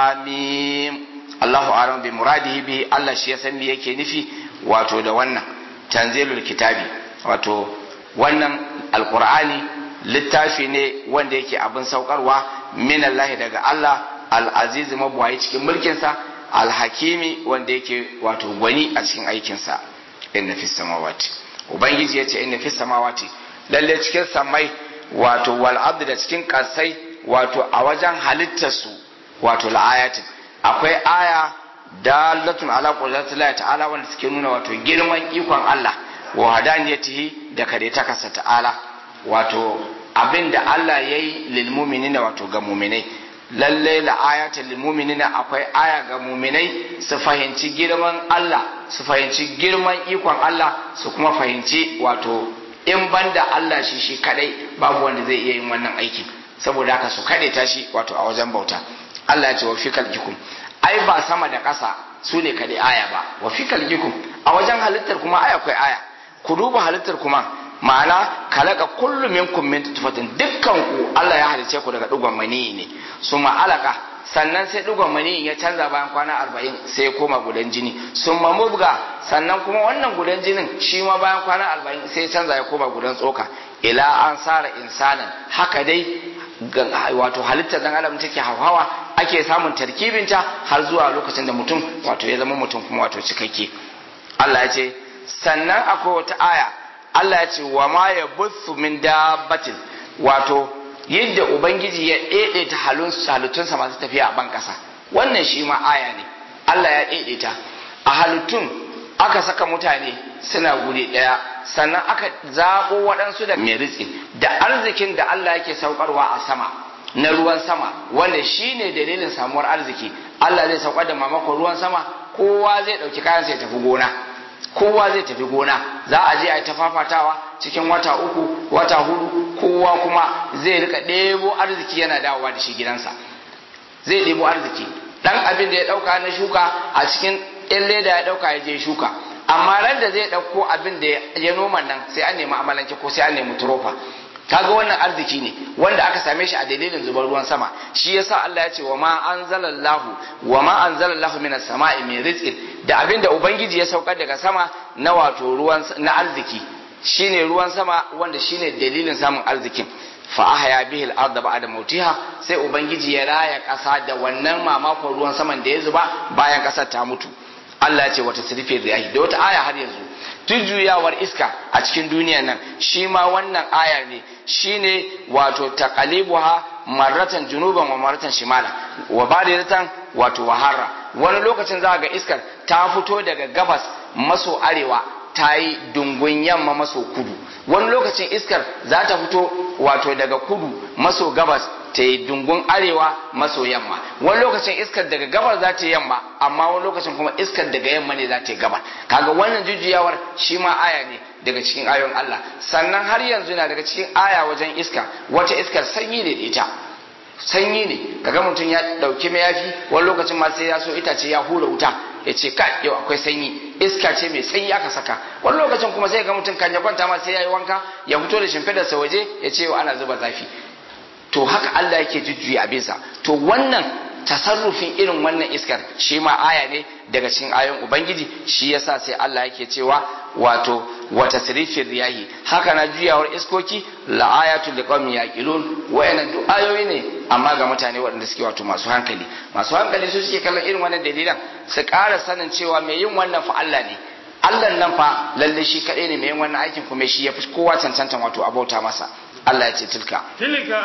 hamim Allahu a'lam bi muradihi bi Allah shi ya san me yake nufi wato da wannan tanzilul kitabi wato wannan alqur'ani littafi ne wanda yake abin saukarwa min Allah daga Allah al-aziz mabuwayi cikin mulkinsa al-hakimi wanda yake wato gwani a cikin aikinsa inna fis samawati ubangiji yace inna fis samawati lalle cikin samai wato wal abd da cikin kasai wato a wajen halittar su wato la'ayatin akwai aya dalatun ala qudratillahi ta'ala wanda suke nuna wato girman ikon Allah wa hadaniyatihi da kare ta kasa ta'ala wato abin da Allah ya yi lilmuminina wato ga muminai lalle la ayatul lilmuminina akwai aya ga muminai su fahimci girman Allah su fahimci girman ikon Allah su kuma fahimci wato in banda Allah shi shi kadai babu wanda zai iya yin wannan aikin saboda haka su kade ta shi wato a wajen bauta Allah ya ce wa fikal jikum ai ba sama da ƙasa su ne kadai aya ba wa fikal jikum a wajen halittar kuma aya akwai aya ku duba halittar kuma ma'ana kalaka kullu minkum min tutfatin dukkan ku Allah ya halice ku daga dugon mani ne suma alaka sannan sai dugon mani ya canza bayan kwana arba'in sai ya koma gudan jini summa mubga sannan kuma wannan gudan jinin shi ma bayan kwana arba'in sai ya canza ya koma gudan tsoka ila an sara insanan haka dai wato halittar dan adam take hawa ake samun tarkibinta har zuwa lokacin da mutum wato ya zama mutum kuma wato cikakke Allah ya ce sannan akwai wata aya Allah ya ce wa ma ya butsu min dabbatin wato yadda ubangiji ya daidaita halittunsa masu tafiya a ban kasa wannan shi ma aya ne Allah ya daidaita a halittun aka saka mutane suna guri ɗaya sannan aka zaɓo waɗansu da mai rizki da arzikin da Allah yake saukarwa a sama na ruwan sama wanda shi ne dalilin samuwar arziki Allah zai saukar da mamakon ruwan sama kowa zai ɗauki kayansa ya tafi gona kowa zai tafi gona za a je a yi ta fafatawa cikin wata uku wata hudu kowa kuma zai rika ɗebo arziki yana dawowa da shi gidansa zai ɗebo arziki ɗan abin da ya ɗauka na shuka a cikin ɗan leda ya ɗauka ya je shuka amma ran da zai ɗauko abin da ya noma nan sai an nemi amalanke ko sai an nemi turofa kaga wannan arziki ne wanda aka same shi a dalilin zubar ruwan sama shi yasa Allah ya ce wa ma anzalallahu wa ma anzalallahu minas sama'i min rizqin da abin da ubangiji ya saukar daga sama na wato ruwan na arziki shine ruwan sama wanda shine dalilin samun arzikin fa ahya bihi al-ardh ba'da mautiha sai ubangiji ya raya kasa da wannan mamakon ruwan saman da ya zuba bayan kasar ta mutu Allah ya ce wata sirfe riyahi da wata aya har yanzu jujjuyawar iska a cikin duniya nan shi ma wannan aya ne shine wato taqalibuha marratan junuban wa marratan shimala wa badiratan wato waharra wani lokacin za ga iskar ta fito daga gabas maso arewa ta yi dungun yamma maso kudu wani lokacin iskar za ta fito wato daga kudu maso gabas ta yi dungun arewa maso yamma wani lokacin iskar daga gabar za ta yi yamma amma wani lokacin kuma iskar daga yamma ne za ta yi gabar kaga wannan jujjuyawar shi ma aya ne daga cikin ayon Allah sannan har yanzu na daga cikin aya wajen iska wata iskar sanyi ne da ita sanyi ne kaga mutum ya dauki mayafi wani lokacin ma sai ya so itace ya hura wuta ya ce kai yau akwai sanyi iska ce mai sanyi aka saka wani lokacin kuma sai ga mutum kan ya kwanta ma sai ya yi wanka ya fito da shimfidarsa waje ya ce yau ana zuba zafi to haka Allah yake jujjuya abinsa to wannan tasarrufin irin wannan iskar shi ma aya ne daga cikin ayoyin ubangiji shi yasa sai Allah yake cewa wato wa tasrifir riyahi haka na juyawar iskoki la ayatul liqaumin yaqilun wayannan duk ayoyi ne amma ga mutane waɗanda suke wato masu hankali masu hankali su suke kallon irin wannan dalilan su ƙara sanin cewa mai yin wannan fa Allah ne Allah nan fa lalle shi kaɗai ne mai yin wannan aikin kuma shi ya fi kowa cancantan wato abauta masa Allah ya ce tilka tilka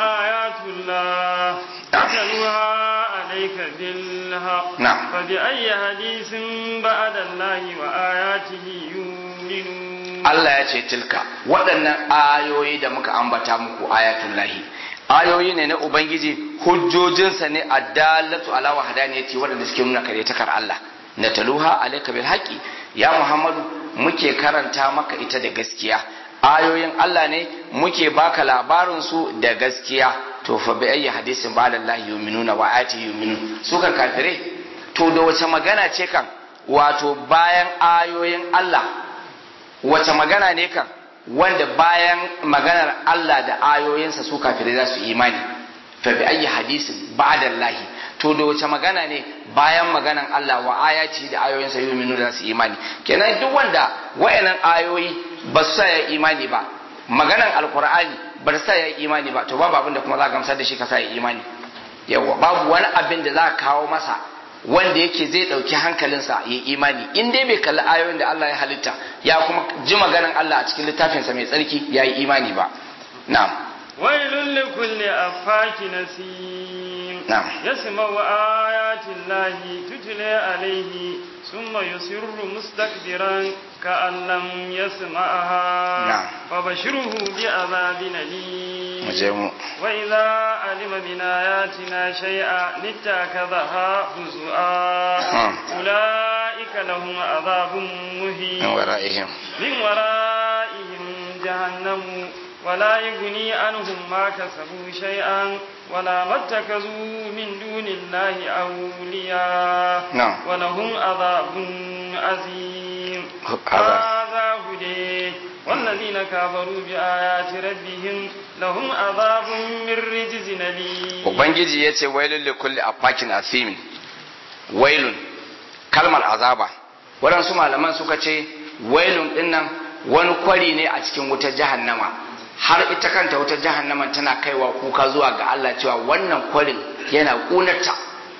ayatullah tatluha alayka bil haqq Na'am. fa bi ayyi hadithin ba'da Allah wa ayatihi yu'minun Allah ya ce tilka waɗannan ayoyi da muka ambata muku ayatullahi ayoyi ne na ubangiji hujjojinsa ne addalatu ala wahdaniyati waɗanda suke nuna karyatakar Allah na taluha alayka bil haqi ya Muhammadu muke karanta maka ita da gaskiya ayoyin Allah ne muke baka labarin su da gaskiya to fa bi ayyi hadisin ba'da Allah yu'minuna wa ayati yu'minun su kan kafire to da wace magana ce kan wato bayan ayoyin Allah wace magana ne kan wanda bayan maganar Allah da ayoyinsa su kafirai za su imani fa bi ayyi hadisin ba'da Allah to da wace magana ne bayan maganan Allah wa ayati da ayoyinsa yu'minu da su imani kenan duk wanda wayannan ayoyi ba su sa ya imani ba maganan alqur'ani ba su sa ya imani ba to babu abin da kuma za ka gamsar da shi ka sa ya imani yawa babu wani abin da za ka kawo masa wanda yake zai ɗauki hankalinsa ya imani in dai bai kalli ayoyin da Allah ya halitta ya kuma ji maganan Allah a cikin littafinsa mai tsarki ya yi imani ba na'am wailun likulli afaki nasim na'am يسمع آيات الله تتلى عليه ثم يصر مستكبرا كأن لم يسمعها نعم. فبشره بعذاب أليم mu je mu وإذا علم من آياتنا شيئا اتخذها هزؤا نعم. أولئك لهم عذاب مهين min wara'ihim من ورائهم جهنم ولا يغني عنهم ما كسبوا شيئا ولا ما اتخذوا من دون الله أولياء نعم. ولهم عذاب عظيم عذاب. هذا هدي والذين كفروا بآيات ربهم لهم عذاب من رجز أليم ubangiji ya ce wailun li kulli afakin asimin wailun kalmar azaba waɗansu malaman suka ce wailun dinnan wani kwari ne a cikin wutar jahannama har ita kanta wutar jahannama tana kaiwa kuka zuwa ga Allah cewa wannan kwarin yana ƙunarta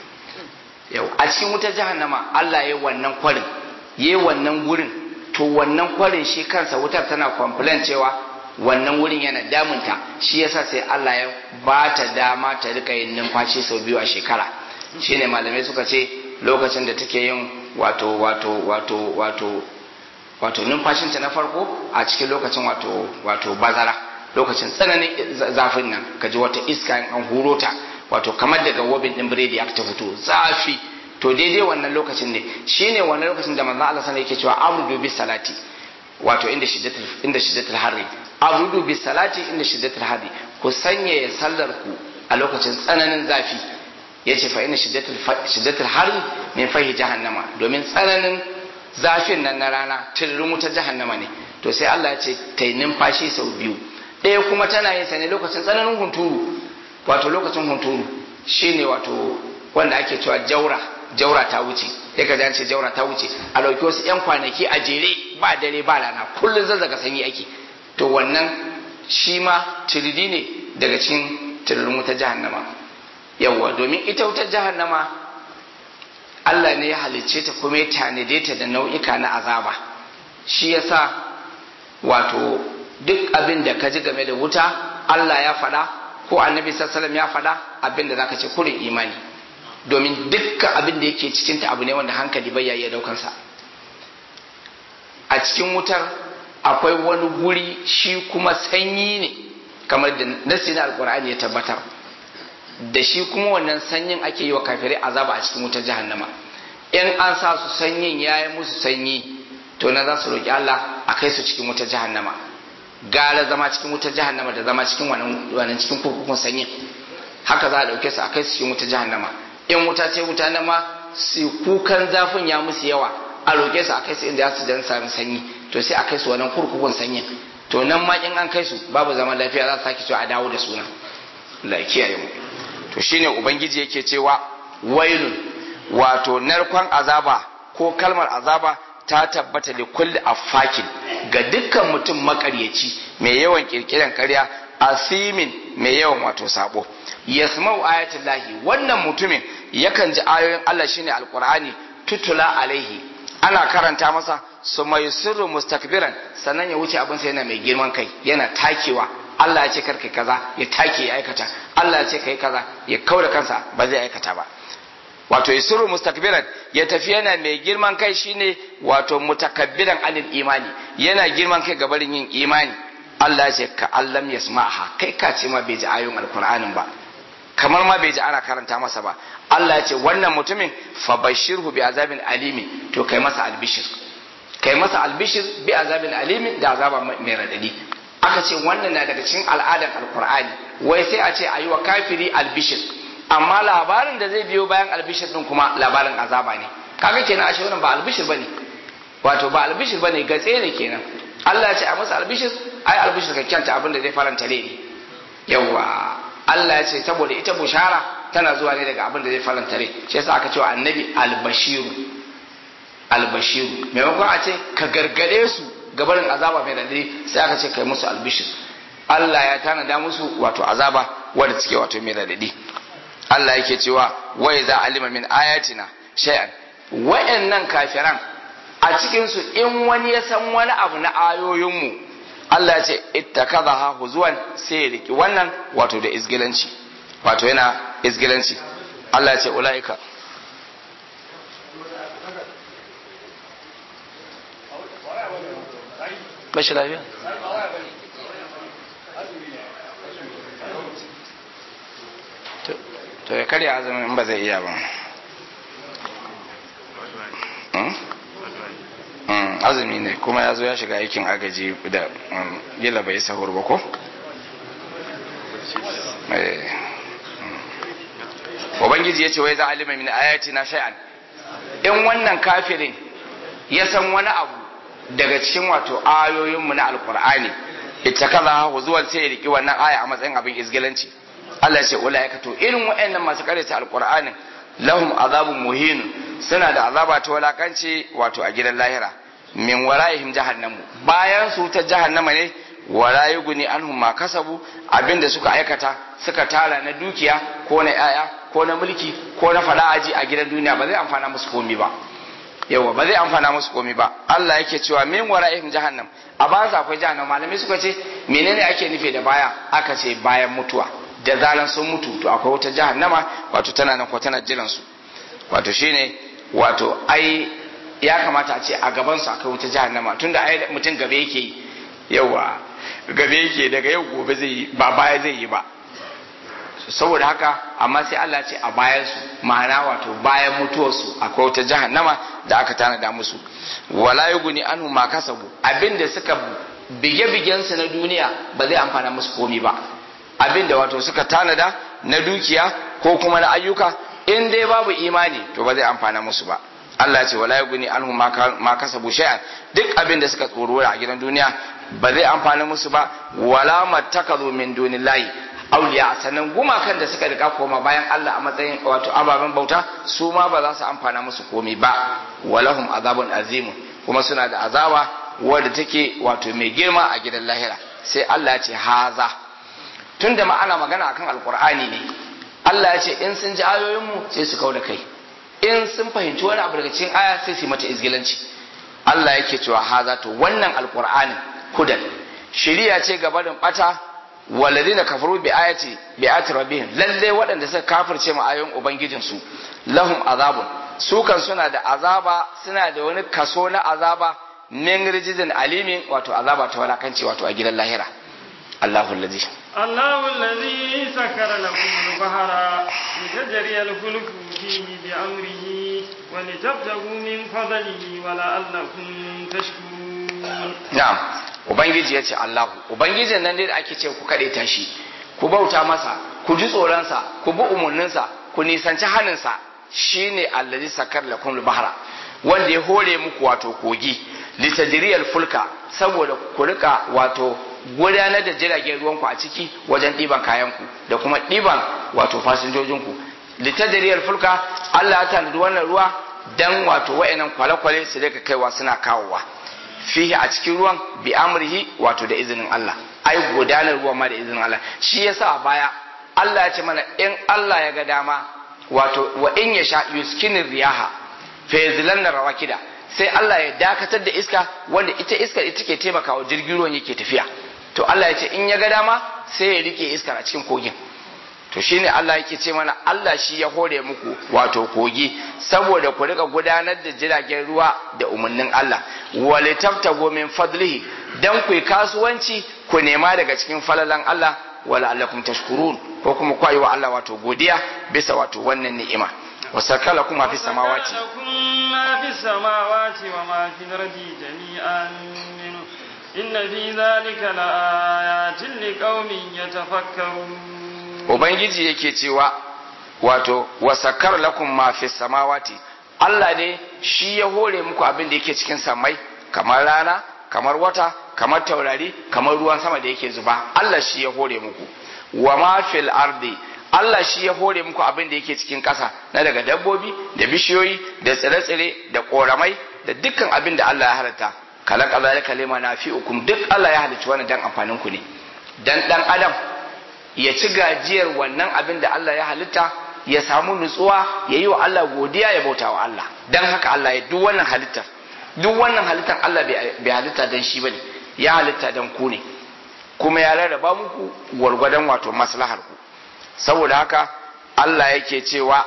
yau a cikin wutar jahannama Allah ya yi wannan kwarin ya yi wannan gurin to wannan kwarin shi kansa wutar tana complain cewa wannan wurin yana damunta shi yasa sai Allah ya ba ta dama ta rika yin numfashi sau biyu a shekara shine malamai suka ce lokacin da take yin wato wato wato wato wato numfashinta na farko a cikin lokacin wato wato bazara lokacin tsananin za- zafin nan kaji wata iska in an huro ta wato kamar daga wobin din biredi aka ta fito zafi to daidai wannan lokacin ne shine wannan lokacin da manzo Allah sallallahu yake cewa amru bis salati wato inda shiddatul inda shiddatul harri amru bis salati inda shiddatul harri ku sanya sallar ku a lokacin tsananin zafi yace fa inna shiddatul fa- shiddatul harri min fahi jahannama domin tsananin zafin nan na rana tururin wutar jahannama ne to sai Allah ya ce ta yi numfashi sau biyu ɗaya kuma tana yin sa ne lokacin tsananin hunturu wato lokacin hunturu shine wato wanda ake cewa jaura jaura ta wuce sai ka ji an ce jaura ta wuce a ɗauki wasu 'yan kwanaki a jere ba dare ba rana kullum zazzaga sanyi ake to wannan shi ma turidi ne daga cikin tururin wutar jahannama yawwa domin ita wutar jahannama Allah ne ya halicce ta kuma ya tanade ta da nau'ika na azaba shi yasa wato duk abin da ka ji game da wuta Allah ya faɗa ko annabi sallallahu ya faɗa abin da zaka ce kurin imani domin dukkan abin da yake cikin ta abu ne wanda hankali bai iya daukan sa a cikin wutar akwai wani guri shi kuma sanyi ne kamar da nasi na alkur'ani ya tabbatar da shi kuma wannan sanyin ake yi wa kafirai azaba a cikin wutar jahannama in an sa su sanyin ya yi musu sanyi to na za su roƙi Allah a kai su cikin wutar jahannama gara zama cikin wutar jahannama da zama cikin wannan wannan cikin kurkukun sanyin haka za a ɗauke su a kai su cikin wutar jahannama in wuta ce wuta na ma su kukan zafin ya musu yawa a roƙe su a kai su inda za su dan sami sanyi to sai a kai su wannan kurkukun sanyin to nan ma in an kai su babu zaman lafiya za su sake cewa a dawo da suna Allah ya kiyaye mu to shine ubangiji yake cewa wailun wato narkon azaba ko kalmar azaba ta tabbata da kulli affakin ga dukkan mutum makaryaci mai yawan kirkiran karya asimin mai yawan wato sabo yasma'u ayatul lahi wannan mutumin yakan ji ayoyin Allah shine alqur'ani tutula alaihi ana karanta masa su mai sirru mustakbiran sannan ya wuce abin sai yana mai girman kai yana takewa Allah ya ce karka kaza ya take ya aikata Allah ya ce kai kaza ya kaura kansa ba zai aikata ba wato yusuru mustakbiran ya tafi yana mai girman kai shine wato mutakabbiran anil imani yana girman kai gabarin yin imani Allah ya ce ka allam yasma'ha kai ka ce ma bai ji ayoyin alqur'anin ba kamar ma bai ji ana karanta masa ba Allah ya ce wannan mutumin fa bashirhu bi azabin alimi to kai masa albishir kai masa albishir bi azabin alimi da azaba mai radadi aka ce wannan na daga cikin al'adar alqur'ani wai sai a ce ayi wa kafiri albishir amma labarin da zai biyo bayan albishir din kuma labarin azaba ne kaga kenan ashe wannan ba albishir bane wato ba albishir bane gatse ne kenan Allah ya ce a masa albishir ai albishir ka kyanta abin da zai faranta ne yawa Allah ya ce saboda ita bushara tana zuwa ne daga abin da zai faranta rai shi yasa aka ce wa annabi albashiru albashiru maimakon a ce ka gargade su gabarin azaba mai radadi sai aka ce kai musu albishir Allah ya tanada musu wato azaba wanda suke wato mai radadi Allah yake cewa wa idza alima min ayatina shay'an wayannan kafiran a cikin su in wani ya san wani abu na ayoyinmu Allah ya ce ittakazaha huzuwan sai ya riki wannan wato da izgilanci wato yana izgilanci Allah ya ce ulaika bashi lafiya to ya karya azumin in ba zai iya ba azumi ne kuma ya zo ya shiga aikin agaji da gila bai sahur ba ko? ubangiji ya ce wai za a lima min ayati na shay'an in wannan kafirin ya san wani abu daga cikin wato ayoyinmu na alkur'ani ita kaza zuwan sai ya riki wannan aya a matsayin abin izgilanci Allah ce ulaika to irin waɗannan masu karyata alqur'anin lahum azabun muhin suna da azaba ta walakanci wato a gidan lahira min wara'ihim jahannamu bayan su ta jahannama ne wala yughni anhum ma kasabu abinda suka aikata suka tara na dukiya ko na yaya ko na mulki ko na fala'aji a gidan duniya ba zai amfana musu komi ba yawa ba zai amfana musu komi ba Allah yake cewa min wara'ihim jahannam a bayan akwai jahannam malamai suka ce menene ake nufi da baya aka ce bayan mutuwa da zaran sun mutu to akwai wata jahannama wato tana nan ko tana jiran su wato shine wato ai ya kamata a ce a gaban su akwai wata jahannama tunda ai mutum gabe yake yi yawa gabe yake daga yau gobe zai yi ba baya zai yi ba saboda haka amma sai Allah ce a bayan su ma'ana wato bayan mutuwar su akwai wata jahannama da aka tanada musu wala yuguni anhu ma kasabu abinda suka bige-bigen su na duniya ba zai amfana musu komi ba abinda wato suka tanada na dukiya ko kuma na ayyuka in dai babu imani to ba zai amfana musu ba Allah ce wala yuguni anhu ma kasabu shay'an duk abinda suka tsoro a gidan duniya ba zai amfana musu ba wala mattakazu min dunillahi auliya sannan gumakan da suka rika koma bayan Allah a matsayin wato ababen bauta su ma ba za su amfana musu komi ba walahum azabun azimun kuma suna da azaba wadda take wato mai girma a gidan lahira sai Allah ya ce haza tunda ma ana magana akan alkur'ani ne Allah ya ce in sun ji ayoyinmu sai su kau da kai in sun fahimci wani abu daga cikin aya sai su mata izgilanci Allah yake cewa haza to wannan alkur'ani hudan shiriya ce gabanin bata walladina kafaru bi ayati bi ayati rabbihim lalle waɗanda suka kafirce mu ayoyin ubangijin su lahum azabun su kan suna da azaba suna da wani kaso na azaba min rijizin alimin wato azaba ta walakanci wato a gidan lahira Allahu allazi الله الذي سكر لكم البحر لتجري الفلك فيه بأمره ولتبتغوا من فضله ولعلكم تشكرون na'am ubangiji ya ce Allahu ubangijin nan dai da ake ce ku kaɗe ta shi ku bauta masa ku ji tsoronsa ku bi umarninsa ku nisanci haninsa shine allazi sakar lakum bahra wanda ya hore muku wato kogi litajriyal fulka saboda ku rika wato gudanar da jiragen ruwanku a ciki wajen ɗiban kayanku da kuma ɗiban wato fasinjojinku litajriyal fulka Allah ya tanadi wannan ruwa dan wato wayannan kwale-kwale su daga kaiwa suna kawowa fihi a cikin ruwan bi amrihi wato da izinin Allah ai gudanar ruwa ma da izinin Allah shi yasa a baya Allah ya ce mana in Allah ya ga dama wato wa in yasha yuskinir riyaha fa yazlanna rawakida sai Allah ya dakatar da iska wanda ita iskar ita ke taimakawa jirgin ruwan yake tafiya to Allah ya ce in ya ga dama sai ya rike iskar a cikin kogin to shine Allah yake ce mana Allah shi ya hore muku wato kogi saboda ku rika gudanar da jiragen ruwa da umarnin Allah wale tabtago min fadlihi dan ku kasuwanci ku nema daga cikin falalan Allah wala allakum tashkurun ko kuma ku wa Allah wato godiya bisa wato wannan ni'ima wa sakala kuma fi samawati ما في السماوات وما في الأرض جميعا منه إن في ذلك لآيات لقوم يتفكرون ubangiji yake cewa wato wasakar lakum ma fi samawati Allah ne shi ya hore muku abin da yake cikin samai kamar rana kamar wata kamar taurari kamar ruwan sama da yake zuba Allah shi ya hore muku wa ma fil ardi Allah shi ya hore muku abin da yake cikin ƙasa na daga dabbobi da bishiyoyi da tsire-tsire da ƙoramai da dukkan abin da Allah ya halatta kalaka zalika lima nafi'ukum duk Allah ya halicci wannan dan amfanin ku ne dan dan adam ya ci gajiyar wannan abin da Allah ya halitta ya samu nutsuwa ya yi wa Allah godiya ya bauta wa Allah dan haka Allah ya duk wannan halittar duk wannan halittar Allah bai halitta dan shi bane ya halitta dan ku ne kuma ya rarraba muku gwargwadon wato maslahar ku saboda haka Allah yake cewa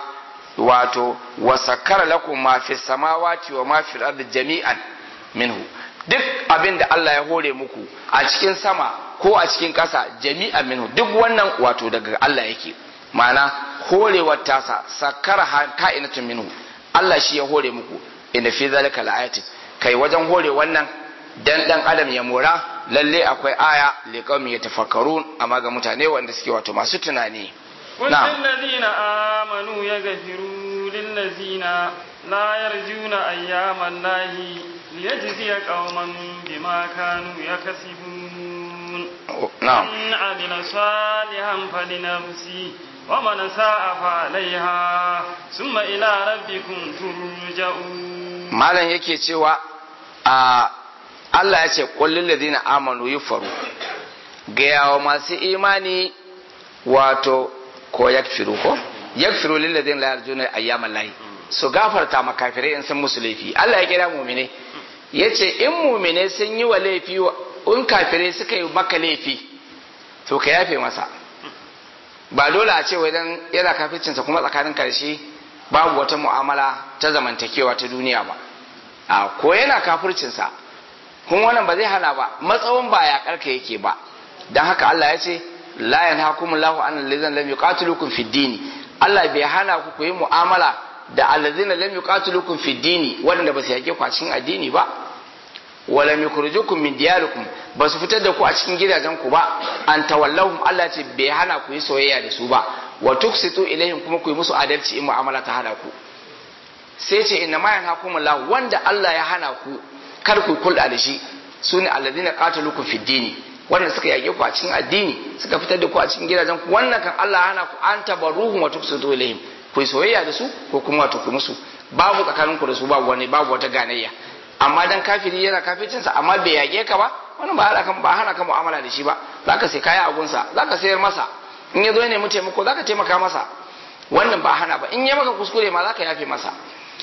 wato wasakara lakum ma fi samawati wa ma fi ardi jami'an minhu duk abin da Allah ya hore muku a cikin sama ko a cikin ƙasa jami'an minhu duk wannan wato daga Allah yake ma'ana horewar tasa sakara ka'inatun minhu Allah shi ya hore muku inda fi zalika la'ayatin kai wajen hore wannan dan dan adam ya mora lalle akwai aya liqaumi yatafakkarun amma ga mutane wanda suke wato masu tunani والذين آمنوا يغفروا للذين لا يرجون أيام الله ليجزي قوما بما كانوا يكسبون نعم من عمل صالحا فلنفسه ومن ساء فعليها ثم إلى ربكم ترجعون malam yake cewa a Allah ya ce kullum ladina amanu yufaru ga yawa masu imani wato ko yakfiru ko yakfiru lil ladina la yarjuna ayyamal lahi su gafarta makafirai in sun musu laifi Allah ya kira mu'mine yace in mu'mine sun yi wa laifi in kafirai suka yi maka laifi to ka yafe masa ba dole a ce wai dan yana kafircinsa kuma tsakanin karshe babu wata mu'amala ta zamantakewa ta duniya ba a ko yana kafircinsa kuma wannan ba zai hana ba matsawon ba ya karka yake ba dan haka Allah ya ce la yanhakumullahu an allazina lam yuqatilukum fid dini Allah bai hana ku ku yi mu'amala da allazina lam yuqatilukum fid dini wanda ba su yake ku a cikin addini ba wala yukhrijukum min diyarikum ba su fitar da ku a cikin gidajen ku ba an tawallahum Allah ce bai hana ku yi soyayya da su ba wa tuksitu ilaihim kuma ku yi musu adalci in mu'amala ta hana ku sai ce inna ma yanhakumullahu wanda Allah ya hana ku kar ku kulda da shi sune allazina qatalukum fid dini wanda suka yage ku a cikin addini suka fitar da ku a cikin gidajen ku wannan kan Allah hana ku an tabaruhum wa tuksitu ilaihim ku yi soyayya da su ko kuma wato ku musu babu tsakanin ku da su babu wani babu wata ganayya amma dan kafiri yana kafircinsa amma bai yage ka ba wannan ba hana kan ba hana ka mu'amala da shi ba zaka sai kaya a gunsa zaka sayar masa in ya zo ne mu taimako zaka taimaka masa wannan ba hana ba in ya maka kuskure ma zaka yafe masa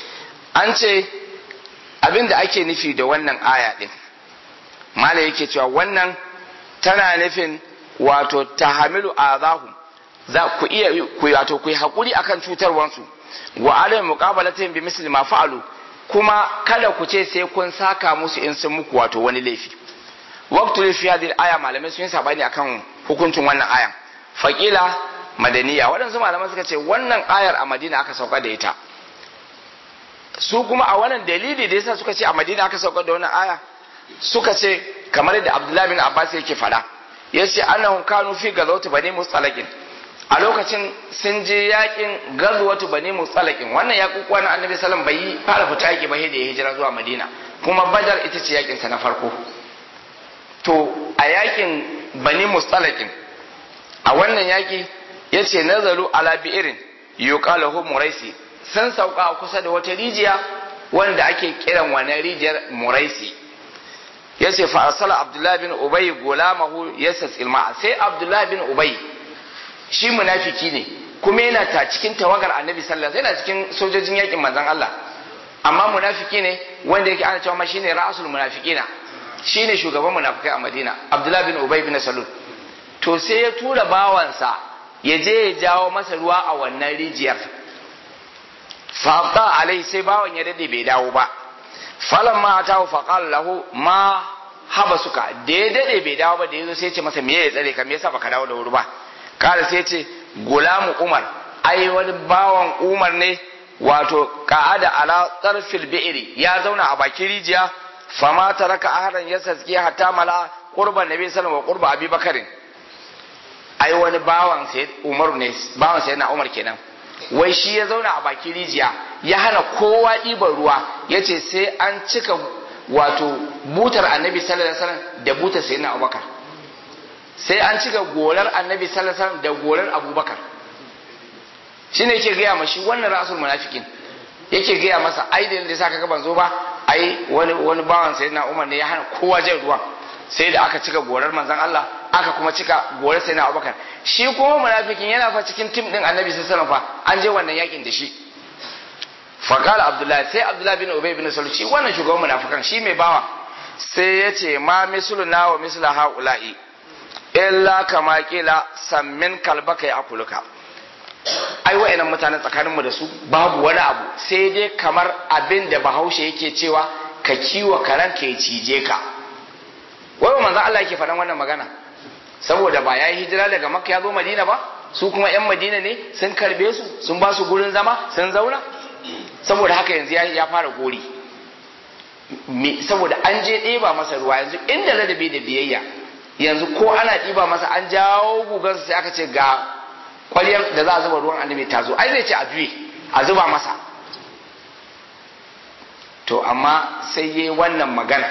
an ce abin da ake nufi da wannan aya din mala yake cewa wannan tana nufin wato tahamilu azahum za ku iya ku wato ku yi hakuri akan cutarwansu wa alayhi muqabalatin bi misli ma fa'alu kuma kada ku ce sai kun saka musu in sun muku wato wani laifi waqtu fi hadhihi aya malamai sun yi sabani akan hukuncin wannan ayan faqila madaniya waɗansu malaman suka ce wannan ayar a madina aka sauka da ita su kuma a wannan dalili da yasa suka ce a madina aka sauka da wannan aya suka ce kamar yadda abdullahi bin abbas yake fada yace annahum kanu fi gazawati bani mustalaqin a lokacin sun je yakin gazwatu bani mustalaqin wannan yakukuwa na annabi sallam bai yi fara fita yaki ba da ya hijira zuwa madina kuma badar ita ce yakin sa na farko to a yakin bani mustalaqin a wannan yaki yace nazaru ala bi'irin yuqalahu muraisi sun sauka kusa da wata rijiya wanda ake kiran wannan rijiyar muraisi yace fa arsala abdullahi bin ubay gulamahu yasas ilma sai abdullahi bin ubay shi munafiki ne kuma yana ta cikin tawagar annabi sallallahu alaihi wasallam yana cikin sojojin yakin manzon Allah amma munafiki ne wanda yake ana cewa ma shine ra'asul munafiqina shine shugaban munafikai a Madina Abdullah bin Ubay bin Salul to sai ya tura bawansa ya je ya jawo masa ruwa a wannan rijiyar fa alai sai bawan ya dade bai dawo ba falamma atahu faqala lahu ma haba suka da ya dade bai dawo ba da yazo sai ya ce masa me ya tsare ka me yasa baka dawo da wuri ba kada sai ya ce gulamu umar ai wani bawan umar ne wato ka'ada ala tsarfil bi'iri ya zauna a bakin rijiya fama taraka ahadan ya saski hatta mala qurban nabi sallallahu alaihi wa qurba abubakarin ai wani bawan sai umar ne bawan sai na umar kenan wai shi ya zauna a bakin rijiya ya hana kowa ɗiban ruwa ya ce sai an cika wato butar annabi sallallahu alaihi wasallam da butar sai na abubakar sai an cika golar annabi sallallahu alaihi wasallam da golar abubakar shine yake gaya ma shi wannan rasul munafikin yake gaya masa ai da yadda saka ban zo ba ai wani wani bawan sai na umar ne ya hana kowa jan ruwa sai da aka cika gorar manzon Allah aka kuma cika gorar sai na abubakar shi kuma munafikin yana fa cikin tim din annabi sallallahu alaihi wasallam fa an je wannan yakin da shi faqala abdullahi sai abdullahi bin ubay bin salul shi wannan shugaban munafikan shi mai bawa sai ya ce ma misluna wa misla haula'i illa kama kila sammin kalbaka ya akuluka ai wa'annan mutanen tsakanin mu da su babu wani abu sai dai kamar abin da bahaushe yake cewa ka kiwa karan ka ya cije ka wai manzon Allah yake faɗan wannan magana saboda ba yayi hijira daga makka ya zo madina ba su kuma yan madina ne sun karbe su sun ba su gurin zama sun zauna saboda haka yanzu ya fara gori saboda an je ɗeba masa ruwa yanzu inda ladabi da biyayya yanzu ko ana ɗiba masa an jawo gugansa sai aka ce ga kwaliyar da za a zuba ruwan annabi ta zo ai zai ce a juye a zuba masa to amma sai yi wannan magana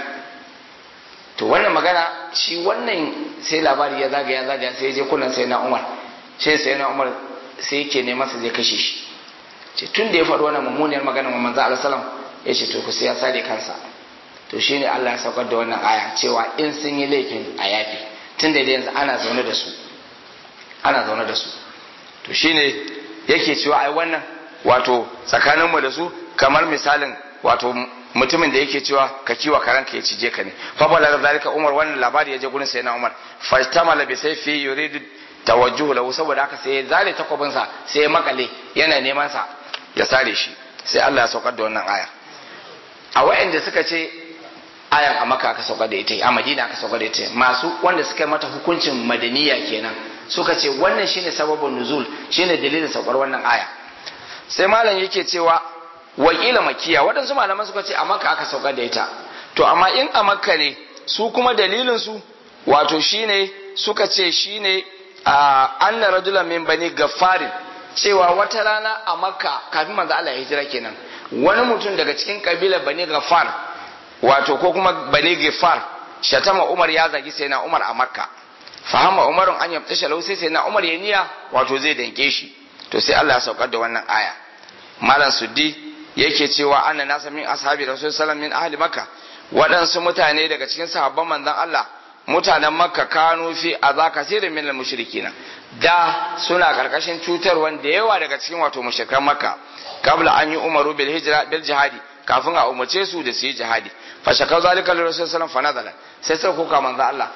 to wannan magana shi wannan sai labari ya zagaya zagaya sai je kunan sai na umar sai sai na umar sai yake ne masa zai kashe shi ce tun da ya faɗi wannan mummuniyar magana wa manzo Allah sallam ya ce to ku sai ya sare kansa to shine Allah ya saukar da wannan aya cewa in sun yi laifin a yafi tun da yanzu ana zaune da su ana zaune da su to shine yake cewa ai wannan wato tsakanin mu da su kamar misalin wato mutumin da yake cewa ka kiwa karanka ya cije ka ne fa bala zalika umar wannan labari ya je gurin sayyidina umar fastamala bi sayfi yuridu tawajjuhu lahu saboda haka sai ya zale takwabin sa sai ya makale yana neman sa ya sare shi sai Allah ya saukar da wannan aya a wayanda suka ce ayan a maka aka saukar da ita a madina aka saukar da ita masu wanda suka yi mata hukuncin madaniya kenan suka ce wannan shine sababin nuzul shine dalilin saukar wannan aya sai malam yake cewa wakila makiya waɗansu malaman suka ce a makka aka saukar da ita to amma in a makka ne su kuma dalilin su wato shine suka ce shine anna rajulan min bani gaffarin cewa wata rana a makka kafin manzo Allah ya hijira kenan wani mutum daga cikin kabilar bani gaffar wato ko kuma bani gaffar shatama umar ya zagi sai na umar a makka fahama umarun an yabtasha lahu sai sai na umar ya niya wato zai danke shi to sai Allah ya saukar da wannan aya malam suddi yake cewa anna nasa min ashabi rasul sallam min ahli makka waɗansu mutane daga cikin sahabban manzon Allah mutanen makka kanu fi aza kasirin min mushrikina da suna karkashin cutar wanda yawa daga cikin wato mushrikan makka kabla an yi umaru bil hijra bil jihadi kafin a umarce su da su yi jihadi fa shaka zalika li rasul sallam fa nazala sai sai kuka manzon Allah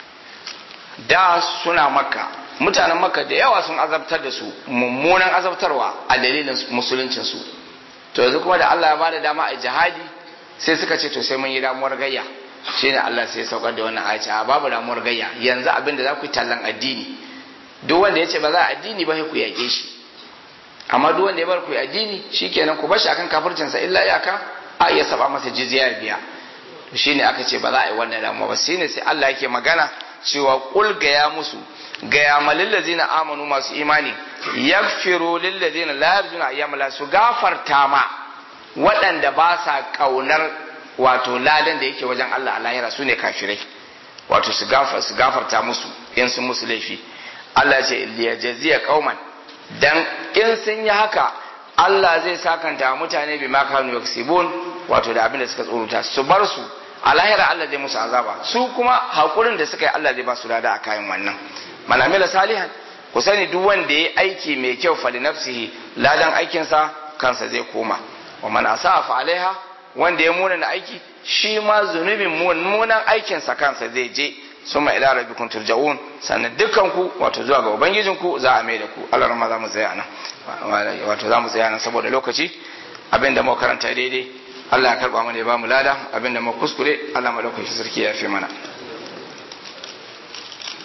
da suna makka mutanen makka da yawa sun azabtar da su mummunan azabtarwa a dalilin musuluncin su to yanzu kuma da Allah ya bada dama a jihadi sai suka ce to sai mun yi damuwar gayya shine Allah sai ya saukar da wannan ayaci a babu damuwar gayya yanzu abin da za ku yi tallan addini duk wanda ya ce ba za a addini ba sai ku yaƙe shi amma duk wanda ya bar ku yi addini shikenan ku bar shi akan kafircinsa illa iyaka a iya saba masa jizya ya biya to shine aka ce ba za a yi wannan damuwa ba shine sai Allah yake magana cewa kul gaya musu gaya ma lillazina amanu masu imani yaghfiru lillazina la yarjuna ayyamala su gafarta ma waɗanda ba sa kaunar wato ladan da yake wajen Allah a lahira su ne kafirai wato su gafarta musu in sun musu laifi Allah ya ce liyajziya qauman dan in sun yi haka Allah zai sakanta mutane bi ma kanu yaksibun wato da abin da suka tsoruta su bar su a lahira Allah zai musu azaba su kuma hakurin da suka yi Allah zai ba su lada a kayan wannan man amila salihan ku sani duk wanda ya aiki mai kyau fali nafsihi ladan aikinsa kansa zai koma wa man asa'a fa alaiha wanda ya muna aiki shi ma zunubin munan aikinsa kansa zai je suma ila rabbikum turja'un sannan dukkan ku wato zuwa ga ubangijin ku za a mai da ku Allah rahma za mu tsaya nan wato za mu tsaya nan saboda lokaci abinda mu karanta daidai Allah ya karba mana ya ba mu lada abinda mu kuskure Allah madaukakin sarki ya fi mana